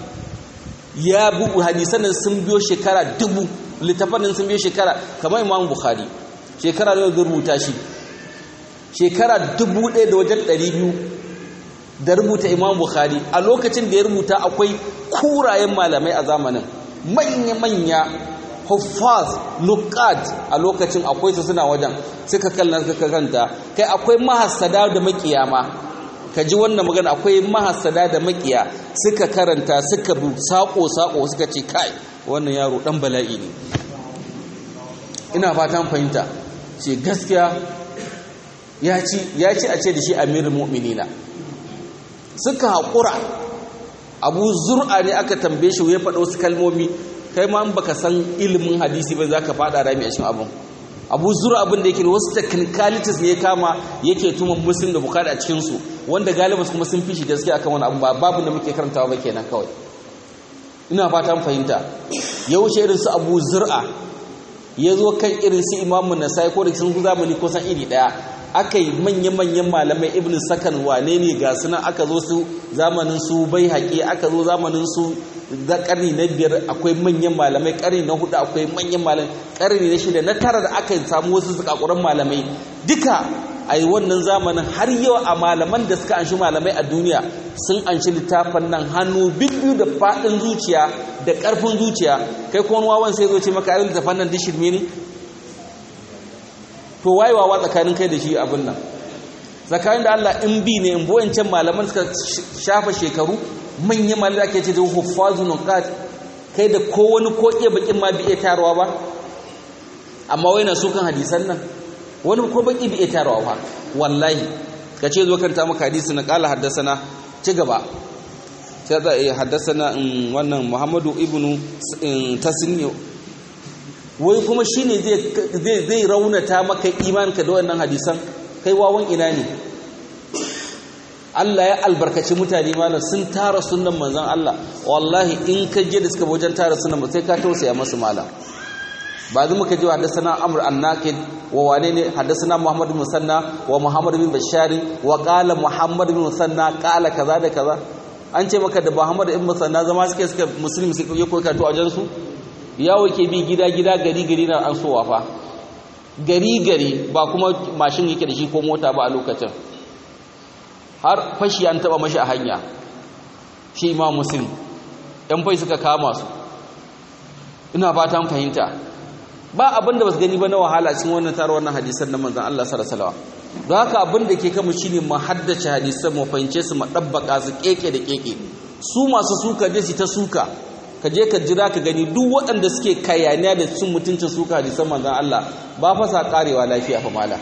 ya bugu hadisan sun biyo shekara dubu littafan sun biyo shekara kamar imam bukhari shekara ne zai rubuta shi shekara dubu ɗaya da wajen ɗari biyu da rubuta imam bukhari a lokacin da ya rubuta akwai kurayen malamai a zamanin manya-manya huffaz nukat a lokacin akwai su suna wajen suka kallon suka kanta kai akwai mahassada da makiyama ka ji wannan magana akwai mahassada da makiya suka karanta suka bu sako-sako suka ce kai wannan yaro dan bala'i ne ina fatan fahimta ce gaskiya ya ci a ce da shi amirin mu'minina suka haƙura abu zur'a ne aka tambaye shi ya faɗo su kalmomi kai ma baka san ilimin hadisi ba za ka faɗa rami a cikin abin abu zur'a abin da yake wasu technicalities ne ya kama yake tuma muslim da bukari a cikinsu wanda galibus kuma sun fi shi gaskiya akan wani abu ba babu da muke karantawa ba kenan kawai ina fatan fahimta yaushe irin su abu zur'a ya zo kan irin su imamun nasai ko da sun zamani ko san iri ɗaya aka yi manya-manyan malamai ibn sakan wane ne ga suna aka zo su zamanin su bai haƙi aka zo zamanin su da ƙarni na biyar akwai manyan malamai ƙarni na hudu akwai manyan malamai ƙarni na shida na tara da aka samu wasu zakakuran malamai duka a yi wannan zamanin har yau a malaman da suka anshi malamai a duniya sun anshi littafin nan hannu biyu da faɗin zuciya da ƙarfin zuciya kai kuma wawan sai zo ce maka ayyul littafin nan dishirme ne to wayewa tsakanin kai da shi abin nan tsakanin da Allah in bi ne in boyancan malaman suka shafa shekaru manyan malamai ake ce da huffazun nuqat kai da ko wani ko iya bakin ma bi iya tarawa ba amma wai na sukan hadisan nan wani ko baki bi iya tarawa ba wallahi ka ce zo kanta maka hadisi na kala haddasana ci gaba sai da haddasana wannan Muhammadu ibnu tasni wai kuma shi ne zai raunata maka imanka da wannan hadisan kai wawan ina ne Allah ya albarkaci mutane malam sun tara sunan manzon Allah wallahi in ka je da suka wajen tara sunan sai ka tausaya masu malam ba zai muka ji haddasana amr annakid wa wane ne haddasana muhammad bin musanna wa muhammad bin bashari wa qala muhammad bin musanna qala kaza da kaza an ce maka da muhammad bin musanna zama suke suka musulmi suke koyi karatu a wajen su yawo ke bi gida-gida gari-gari na an sowa fa gari-gari ba kuma mashin yake da shi ko mota ba a lokacin har fashi an taba mashi a hanya shi imam muslim yan fai suka kama su ina fatan fahimta ba abin da ba su gani ba na wahala cikin wannan tarar wannan hadisan na manzan Allah sallallahu don haka abin da ke kama shine mu haddace hadisan mu fahimce su mu dabbaka su keke da keke su masu suka je su ta suka ka je ka jira ka gani duk waɗanda suke kayaniya da cin mutuncin suka hadisan manzan Allah ba fa sa karewa lafiya fa mala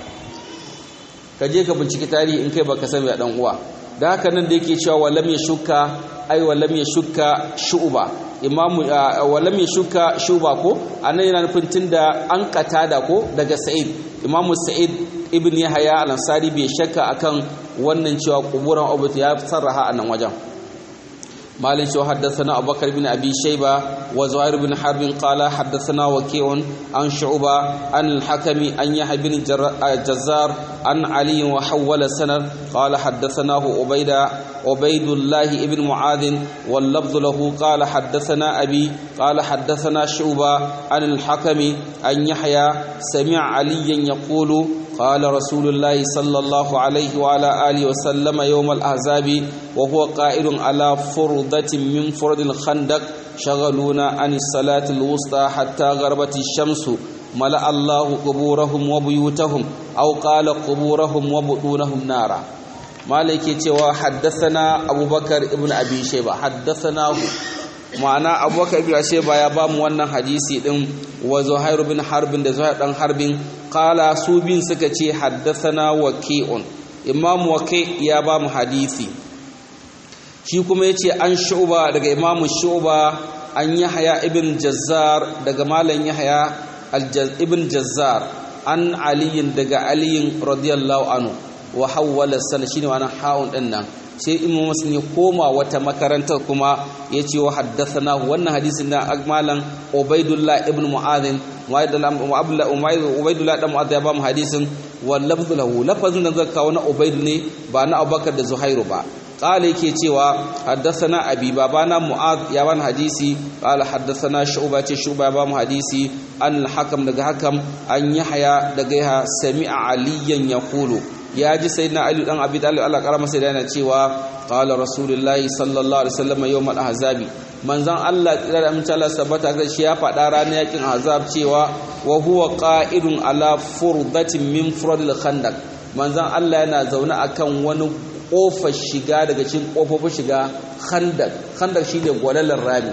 ka je ka binciki tarihi in kai baka sani da dan uwa da haka nan da yake cewa walam ya shuka ai walam ya shuka shu'ba imamu walam ya shuka shu'ba ko anan yana nufin tunda an katada ko daga sa'id imamu sa'id ibn yahya al-ansari bai shakka akan wannan cewa kuburan ubut ya sarraha a nan wajen مالك شو حدثنا أبو بكر بن أبي شيبة وزهير بن حرب قال حدثنا وكيع عن شعبة عن الحكم عن يحيى بن جزار عن علي وحول السند قال حدثناه عبيد عبيد الله بن معاذ واللفظ له قال حدثنا أبي قال حدثنا شعبة عن الحكم عن يحيى سمع عليا يقول قال رسول الله صلى الله عليه وعلى آله وسلم يوم الأحزاب وهو قائل على فرضة من فرض الخندق شغلونا عن الصلاة الوسطى حتى غربت الشمس ملأ الله قبورهم وبيوتهم أو قال قبورهم وبطونهم نارا مالك يتوى حدثنا أبو بكر ابن أبي شيبة حدثناه ma'ana abubakar ibn sheba ya ba mu wannan hadisi din wa zuhair bin harbin da zuhair dan harbin qala su bin suka ce haddathana waqi'un imam waqi ya ba mu hadisi shi kuma yace an shu'ba daga imam shu'ba an yahya ibn jazzar daga malam yahya ibn jazzar an aliyin daga aliyin radiyallahu anhu wa hawwala sana shine wannan ha'un din nan sai imamu muslim ya koma wata makarantar kuma ya ce wa haddathana wannan hadisin na malam ubaidullah ibn mu'adhin ubaidullah dan mu'adh ya ba mu hadisin wal lafzu lahu lafazin da zaka kawo na ubaid ne ba na abubakar da zuhairu ba قال yake cewa haddathana abi babana mu'ad ya ban hadisi qala haddathana shu'ba ce shu'ba ba mu hadisi an al-hakam daga hakam an yahya daga ya sami'a aliyan yaqulu ya ji sayyidina ali dan abi talib Allah karama sai yana cewa qala rasulullahi sallallahu alaihi wasallam yawm al-ahzabi manzon Allah tsira da amince Allah sabata ga shi ya faɗa ranar yakin ahzab cewa wa huwa qa'idun ala furdatin min furadil khandaq manzon Allah yana zaune akan wani kofar shiga daga cikin kofofin shiga khandaq khandaq shine gwalalar rami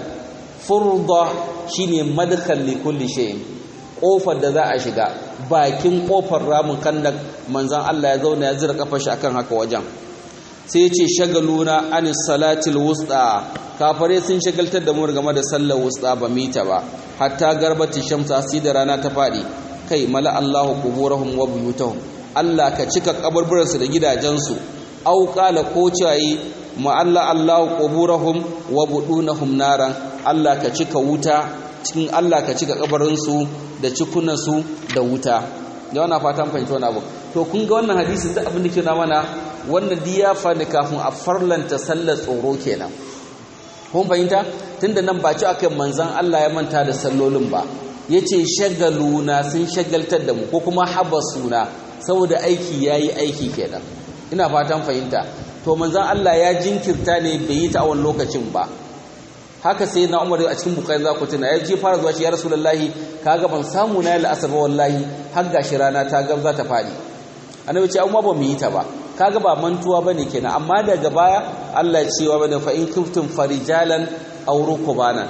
furda shine madkhal li kulli shay'in kofar da za a shiga bakin kofar ramin khandaq manzon Allah ya zauna ya zira kafar shi akan haka wajen sai ya ce shagaluna anis salatil wusta kafare sun shagaltar da mu game da sallar wusta ba mita ba hatta garbati shamsa sai da rana ta fadi kai mala Allahu quburahum wa buyutahum Allah ka cika kaburburansu da gidajensu au qala ko cayi ma Allah Allahu quburahum wa budunahum naran Allah ka cika wuta cikin Allah ka cika kabarinsu da cikunansu da wuta da wannan fatan fahimci wannan abu to kun ga wannan hadisin da abin da ke na mana wannan diyafa ne kafin a farlanta sallar tsoro kenan kun fahimta tunda nan ba ci akan manzan Allah ya manta da sallolin ba yace shagaluna sun shagaltar da mu ko kuma habasuna saboda aiki yayi aiki kenan ina fatan fahimta to manzan Allah ya jinkirta ne bai yi ta a wani lokacin ba haka sai na Umar a cikin bukai za ku tuna ya je fara zuwa shi ya Rasulullahi kaga ban samu na yi la'asar ba wallahi har gashi rana ta gab za ta fadi annabi ce amma ba mu yi ta ba kaga ba mantuwa bane kenan amma daga baya Allah ya cewa bane fa in kuntum farijalan aw rukbana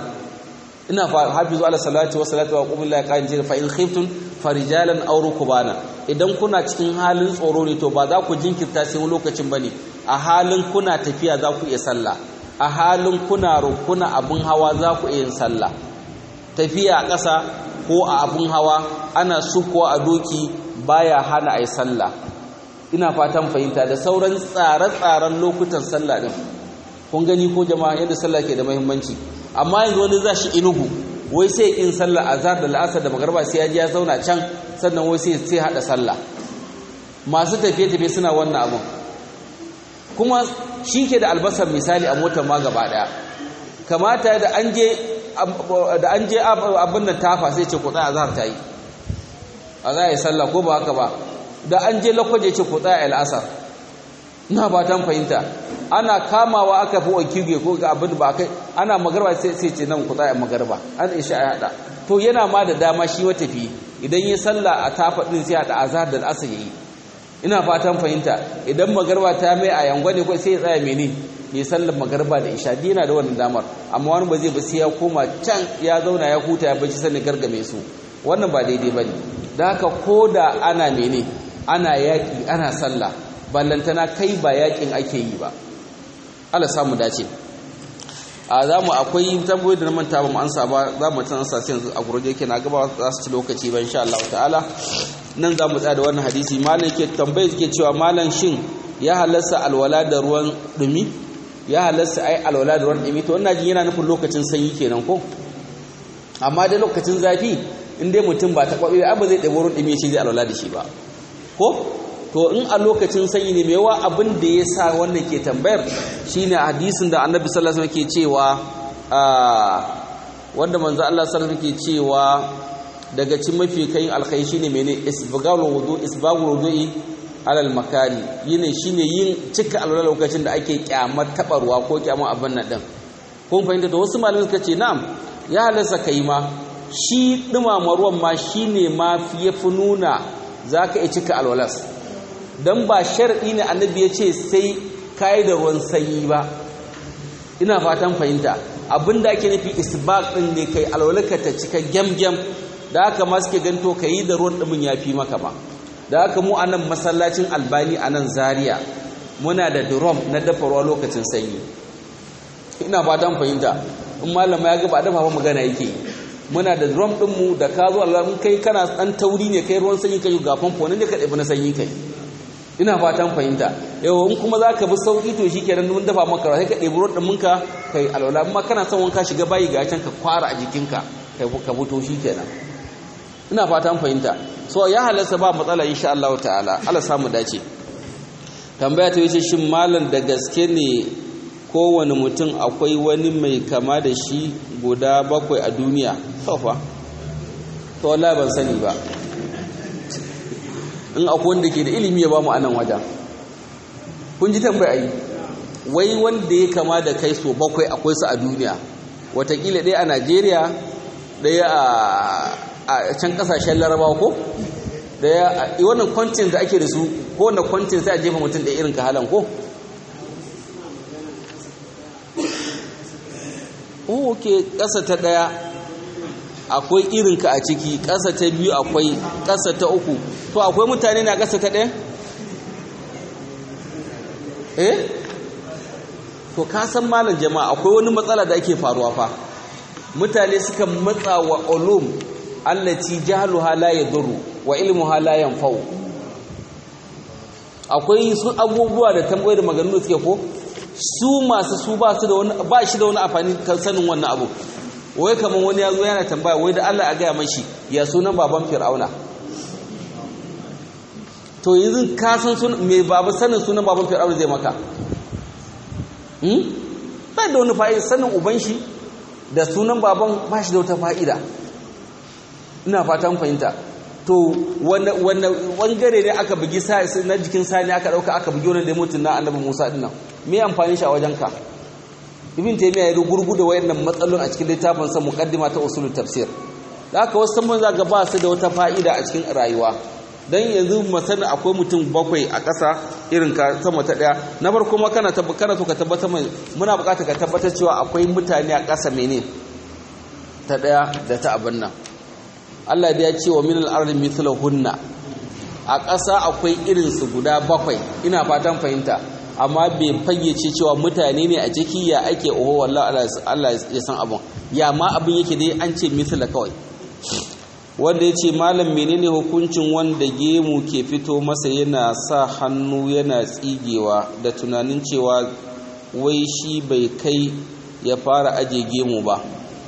ina fa hafizu ala salati wa salatu wa qum lillahi qanjir fa in khiftum farijalan aw rukbana idan kuna cikin halin tsoro ne to ba za ku jinkirta sai lokacin bane a halin kuna tafiya za ku iya sallah a halin kuna rukuna abun hawa za ku iya yin sallah tafiya a ƙasa ko a abun hawa ana suko a doki baya hana ai sallah ina fatan fahimta da sauran tsare-tsaren lokutan sallah din kun gani ko jama'a yadda sallah ke da muhimmanci amma yanzu wani za shi inugu wai sai in sallah azhar da la'asar da magarba sai ya ji ya zauna can sannan wai sai sai hada sallah masu tafiye-tafiye suna wannan abun kuma shi ke da albasar misali a motar ma gaba daya kamata da an je da an je abin nan tafa sai ce ku tsaya azhar ta yi a za a yi sallah ko ba haka ba da an je lakwaje ce ku tsaya al'asar na ba ta fahimta ana kamawa aka fi wakilge ko ga abin ba kai ana magarba sai sai ce nan ku tsaya magarba an isha ya hada to yana ma da dama shi matafi idan ya sallah a tafa din sai hada azhar da al'asar yayi ina fatan fahimta idan magarba ta mai a yangwa ne ko sai ya tsaya mene ya sallar magarba da isha dina da wannan damar amma wani ba zai ba sai ya koma can ya zauna ya huta ya bacci sannan gargame su wannan ba daidai bane da haka ko da ana mene ana yaƙi ana sallah ballantana kai ba yaƙin ake yi ba Allah samu dace a za mu akwai tambayoyi da na manta ba mu ansa ba za mu tana sa yanzu a gurje yake na gaba za su ci lokaci ba insha Allah ta'ala nan za mu tsaya da wannan hadisi malam yake tambaye yake cewa malam shin ya halasta alwala da ruwan dumi ya halasta ai alwala da ruwan dumi to wannan jin yana nufin lokacin sanyi kenan ko amma dai lokacin zafi in dai mutum ba ta kwabe ba zai ɗabo ruwan dumi shi zai alwala da shi ba ko to in a lokacin sanyi ne mewa abin da ya sa wannan ke tambayar shine hadisin da annabi sallallahu alaihi wasallam ke cewa wanda manzo Allah sallallahu alaihi ke cewa daga cikin mafi kayin alkhairi shine mene isbagul wudu isbagul wudu'i alal makani yine shine yin cika alwala lokacin da ake kyamar tabarwa ko kyamar abin nan din kun fahimta to wasu malamai suka ce na'am ya halasta kai ma shi dumama ruwan ma shine ma yafi nuna zaka iya cika alwalas don ba shar'i ne annabi ya ce sai kayi da ruwan sanyi ba ina fatan fahimta abinda ake nufi isbaq din ne kai alwalaka ta cika gyamgyam da haka ma suke ganto ka yi da ruwan ɗumin ya fi maka ba da haka mu a nan masallacin albani a nan zaria muna da drum na dafa ruwa lokacin sanyi ina fatan fahimta in malama ya ga ba dafa ba magana yake muna da drum ɗinmu da ka zo Allah in kai kana ɗan tauri ne kai ruwan sanyi kai ga famfo nan ne ka ɗabi na sanyi kai ina fatan fahimta yau in kuma za ka bi sauƙi to shi kenan mun dafa maka sai ka ɗebi ruwan ɗuminka kai alwala amma kana son wanka shiga bayi ga can ka kwara a jikinka ka fito shi kenan ina fatan fahimta so ya halarsa ba matsala insha Allah ta'ala Allah samu dace tambaya ta wuce shin malam da gaske ne kowane mutum akwai wani mai kama da shi guda bakwai a duniya tofa to wallahi ban sani ba in akwai wanda ke da ilimi ya ba mu anan wajen kun ji tambaya yi wai wanda ya kama da kai so bakwai akwai su a duniya watakila ɗaya a najeriya ɗaya a can ƙasashen larabawa ko ɗaya a wannan kwantin da ake da su ko wanda kwantin sai a jefa mutum da irin kahalan ko ok ƙasa ta ɗaya akwai irinka a ciki ƙasa ta biyu akwai ƙasa ta uku to akwai mutane na ƙasa ta ɗaya eh to ka san malam jama'a akwai wani matsala da ake faruwa fa mutane suka matsa wa ulum allati jahluha la yadurru wa ilmuha la yanfa'u akwai su abubuwa da tambayoyi da maganganu suke ko su masu su ba su da wani ba shi da wani amfani kan sanin wannan abu wai kaman wani yazo yana tambaya wai da Allah a gaya mashi ya sunan baban fir'auna to yanzu ka san sun me babu sanin sunan baban fir'auna zai maka hmm ba da wani fa'ida sanin uban shi da sunan baban ba shi da wata fa'ida ina fatan fahimta to wanne bangare ne aka bugi na jikin sani aka dauka aka bugi wani da mutum na annabi Musa din nan me amfani shi a wajenka ibn taymiya ya gurgu da wayannan matsalolin a cikin littafin sa muqaddima ta usulut tafsir da haka wasu mun zaga ba su da wata fa'ida a cikin rayuwa dan yanzu masana akwai mutum bakwai a ƙasa irin ka sama ta daya na farko kuma kana kana so ka tabbatar mai muna buƙatar ka tabbatar cewa akwai mutane a ƙasa mene ta daya da ta abin nan Allah da ya ce wa minal ardi mithlahunna a ƙasa akwai irin su guda bakwai ina fatan fahimta amma bai fayyace cewa mutane ne a ciki ya ake oho wallahi Allah ya san abun ya ma abin yake dai an ce mithla kawai wanda ya ce malam menene hukuncin wanda gemu ke fito masa yana sa hannu yana tsigewa da tunanin cewa wai shi bai kai ya fara aje gemu ba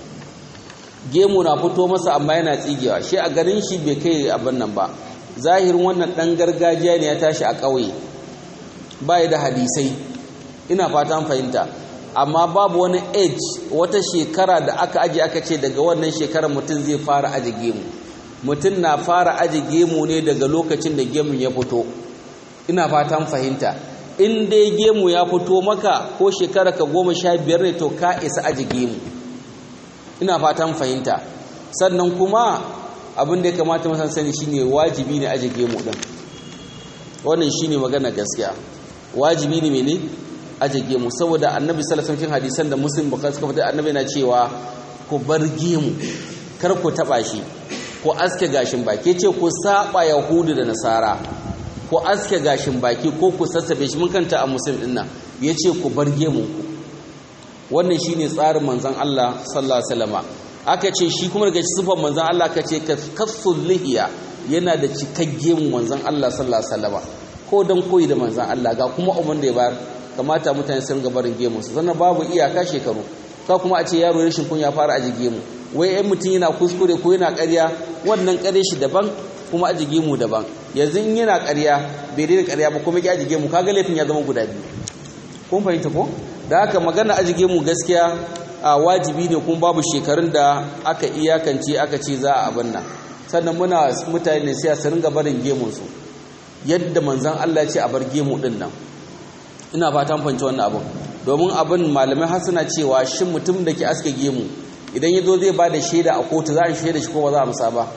gemu na fito masa amma yana tsigewa shi a garin shi bai kai abin nan ba zahirin wannan dan gargajiya ne ya tashi a ƙauye bai da hadisai ina fatan fahimta amma babu wani age wata shekara da aka aje aka ce daga wannan shekarar mutum zai fara aje gemu mutum na fara aje gemu ne daga lokacin da gemun ya fito ina fatan fahimta in dai gemu ya fito maka ko shekara ka goma sha biyar ne to ka isa aje gemu ina fatan fahimta sannan kuma abin da ya kamata masan sani shine wajibi ne aje gemu din wannan shine magana gaskiya wajibi ne mene aje gemu saboda annabi sallallahu alaihi hadisan da muslim bukhari suka fada annabi na cewa ku bar gemu kar ku taba shi ku aske gashin baki ce ku saba yahudu da nasara ku aske gashin baki ko ku sassabe shi mun kanta a muslim din nan yace ku bar gemu ku wannan shine tsarin manzon Allah sallallahu alaihi wasallam aka ce shi kuma daga sifan manzon Allah aka ce kasul lihiya yana da cikakken manzon Allah sallallahu alaihi wasallam ko dan koyi da manzon Allah ga kuma umman da ya bayar kamata mutane su ringa barin gemu su sannan babu iyaka shekaru ka kuma a ce yaro rashin kunya fara aji gemu wai ai mutum yana kuskure ko yana ƙarya wannan ƙarya shi daban kuma aji gemu daban yanzu in yana ƙarya bai daina ƙarya ba kuma ya aji gemu kaga laifin ya zama guda biyu kun fahimta ko da haka magana ajige mu gaskiya a wajibi ne kuma babu shekarun da aka iyakance aka ce za a abin nan sannan muna mutane ne sai su ringa barin gemunsu yadda manzon Allah ce a bar gemu din nan ina fatan fahimci wannan abin domin abin malamai har suna cewa shin mutum da ke aske gemu idan ya zo zai ba da shaida a kotu za a shaida shi ko ba za a musa ba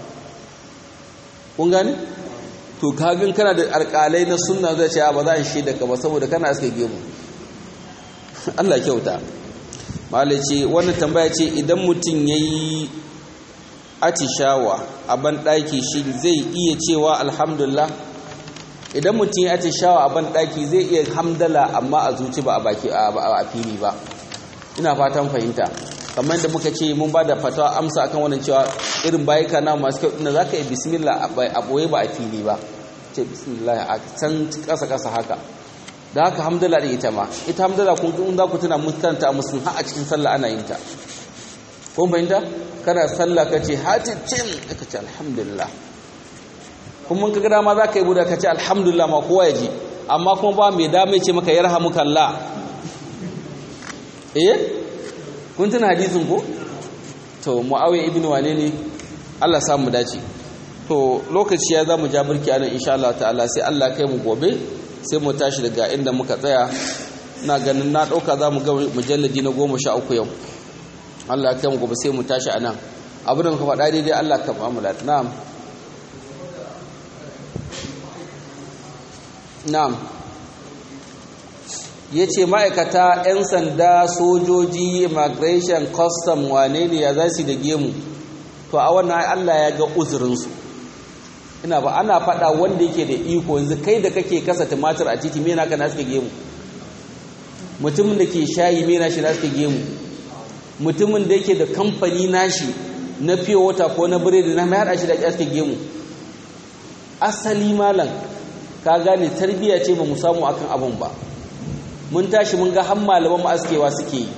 kun gane to kagin kana da alƙalai na sunna zai ce ba za a shaida ka ba saboda kana aske gemu Allah kyauta malai ce wannan tambaya ce idan mutum ya yi atishawa a banɗaki shi zai iya cewa alhamdulillah idan mutum ya atishawa a banɗaki zai iya hamdala amma a zuci ba a baki a fili ba ina fatan fahimta kamar da muka ce mun ba da fatawa amsa akan wannan cewa irin bayika na masu kyau ina za ka yi bismillah a ɓoye ba a fili ba ce bismillah a can ƙasa-ƙasa haka da haka hamdala da ita ma ita hamdala kun in za ku tuna mutanta a musulun har a cikin sallah ana yin ta kun fahimta kana sallah ka ce haticin ka ce alhamdulillah kuma ka gada ma za ka yi buda ka ce alhamdulillah ma kowa ya ji amma kuma ba mai dame ce maka yarhamukallah eh kun tuna hadisin ko to muawiya ibn wane ne Allah samu dace to lokaci ya zamu ja burki anan insha Allah ta'ala sai Allah kai mu gobe sai mu tashi daga inda muka tsaya ina ganin na dauka zamu ga mujalladi na 13 yau Allah kai mu gobe sai mu tashi anan abin da muka faɗa daidai Allah ka ba mu lafiya na'am na'am ya ce ma'aikata 'yan sanda sojoji immigration custom wane ne ya za su da gemu to a wannan allah ya ga uzurinsu ina ba ana faɗa wanda yake da iko yanzu kai da kake kasa tumatir a titi mena ka na suka gemu mutumin da ke shayi mena shi na suka gemu mutumin da yake da kamfani nashi na fiye wata ko na biredi na mai haɗa shi da suka gemu asali malam ka gane tarbiyya ce ba mu samu akan abin ba mun tashi mun ga har malaman mu askewa suke yi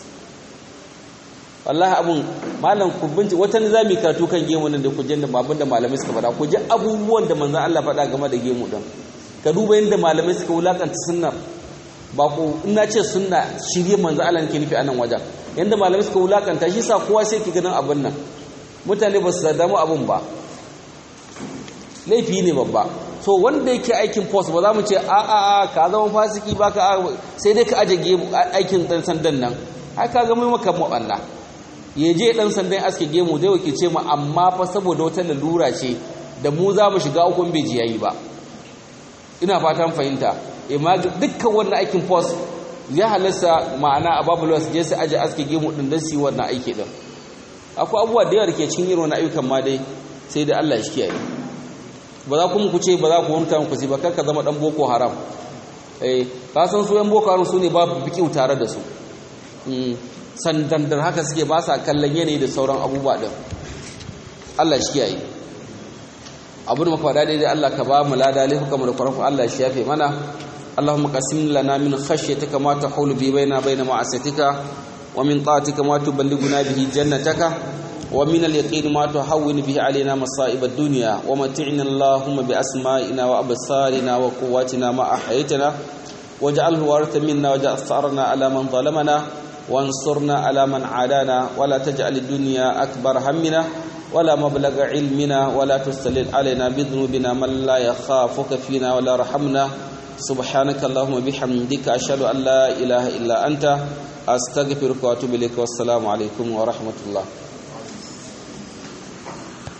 wallahi abun malam ku binci wata ne zamu karatu kan gemu nan da ku jin da babun da malamai suka faɗa ku ji abubuwan da manzon Allah faɗa game da gemu din ka duba yadda malamai suka wulakanta sunnar ba ku ina ce sunna shirye manzon Allah nake nufi a nan wajen yadda malamai suka wulakanta shi sa kowa sai ki ganin abun nan mutane ba su damu abun ba laifi ne babba so wanda yake aikin post ba za mu ce a a a ka zama fasiki ba ka sai dai ka aje aikin dan sandan nan ai ka zama maka maɓanna ya je dan sandan aske gemu zai wakilce mu amma fa saboda wata lalura ce da mu za mu shiga ukun bai yayi ba ina fatan fahimta amma dukkan wannan aikin post ya halasta ma'ana a babu su je su aje aske gemu din dan su yi wannan aiki din akwai abubuwa da yawa da ke cikin irin wannan ayyukan ma dai sai da Allah shi kiyaye ba za ku ku ce ba za ku wanta ku ba kar ka zama dan boko haram eh ka san su yan boko haram su ne babu bikiu tare da su sandandar haka suke ba sa kallon yanayi da sauran abubuwa din Allah shi kiyaye abu da muka faɗa daidai Allah ka ba mu lada laifuka mu da kwarafin Allah shi yafe mana اللهم قسم لنا من خشيتك ما تحول بي بيننا وبين معصيتك ومن طاعتك ما تبلغنا به جنتك ومن اليقين ما تهون به علينا مصائب الدنيا ومتعنا اللهم بأسمائنا وأبصارنا وقواتنا ما أحييتنا واجعله وارث منا واجعل ثأرنا على من ظلمنا وانصرنا على من عادانا ولا تجعل الدنيا أكبر همنا ولا مبلغ علمنا ولا تستلل علينا بذنوبنا من لا يخافك فينا ولا رحمنا سبحانك اللهم بحمدك أشهد أن لا إله إلا أنت أستغفرك وأتوب إليك والسلام عليكم ورحمة الله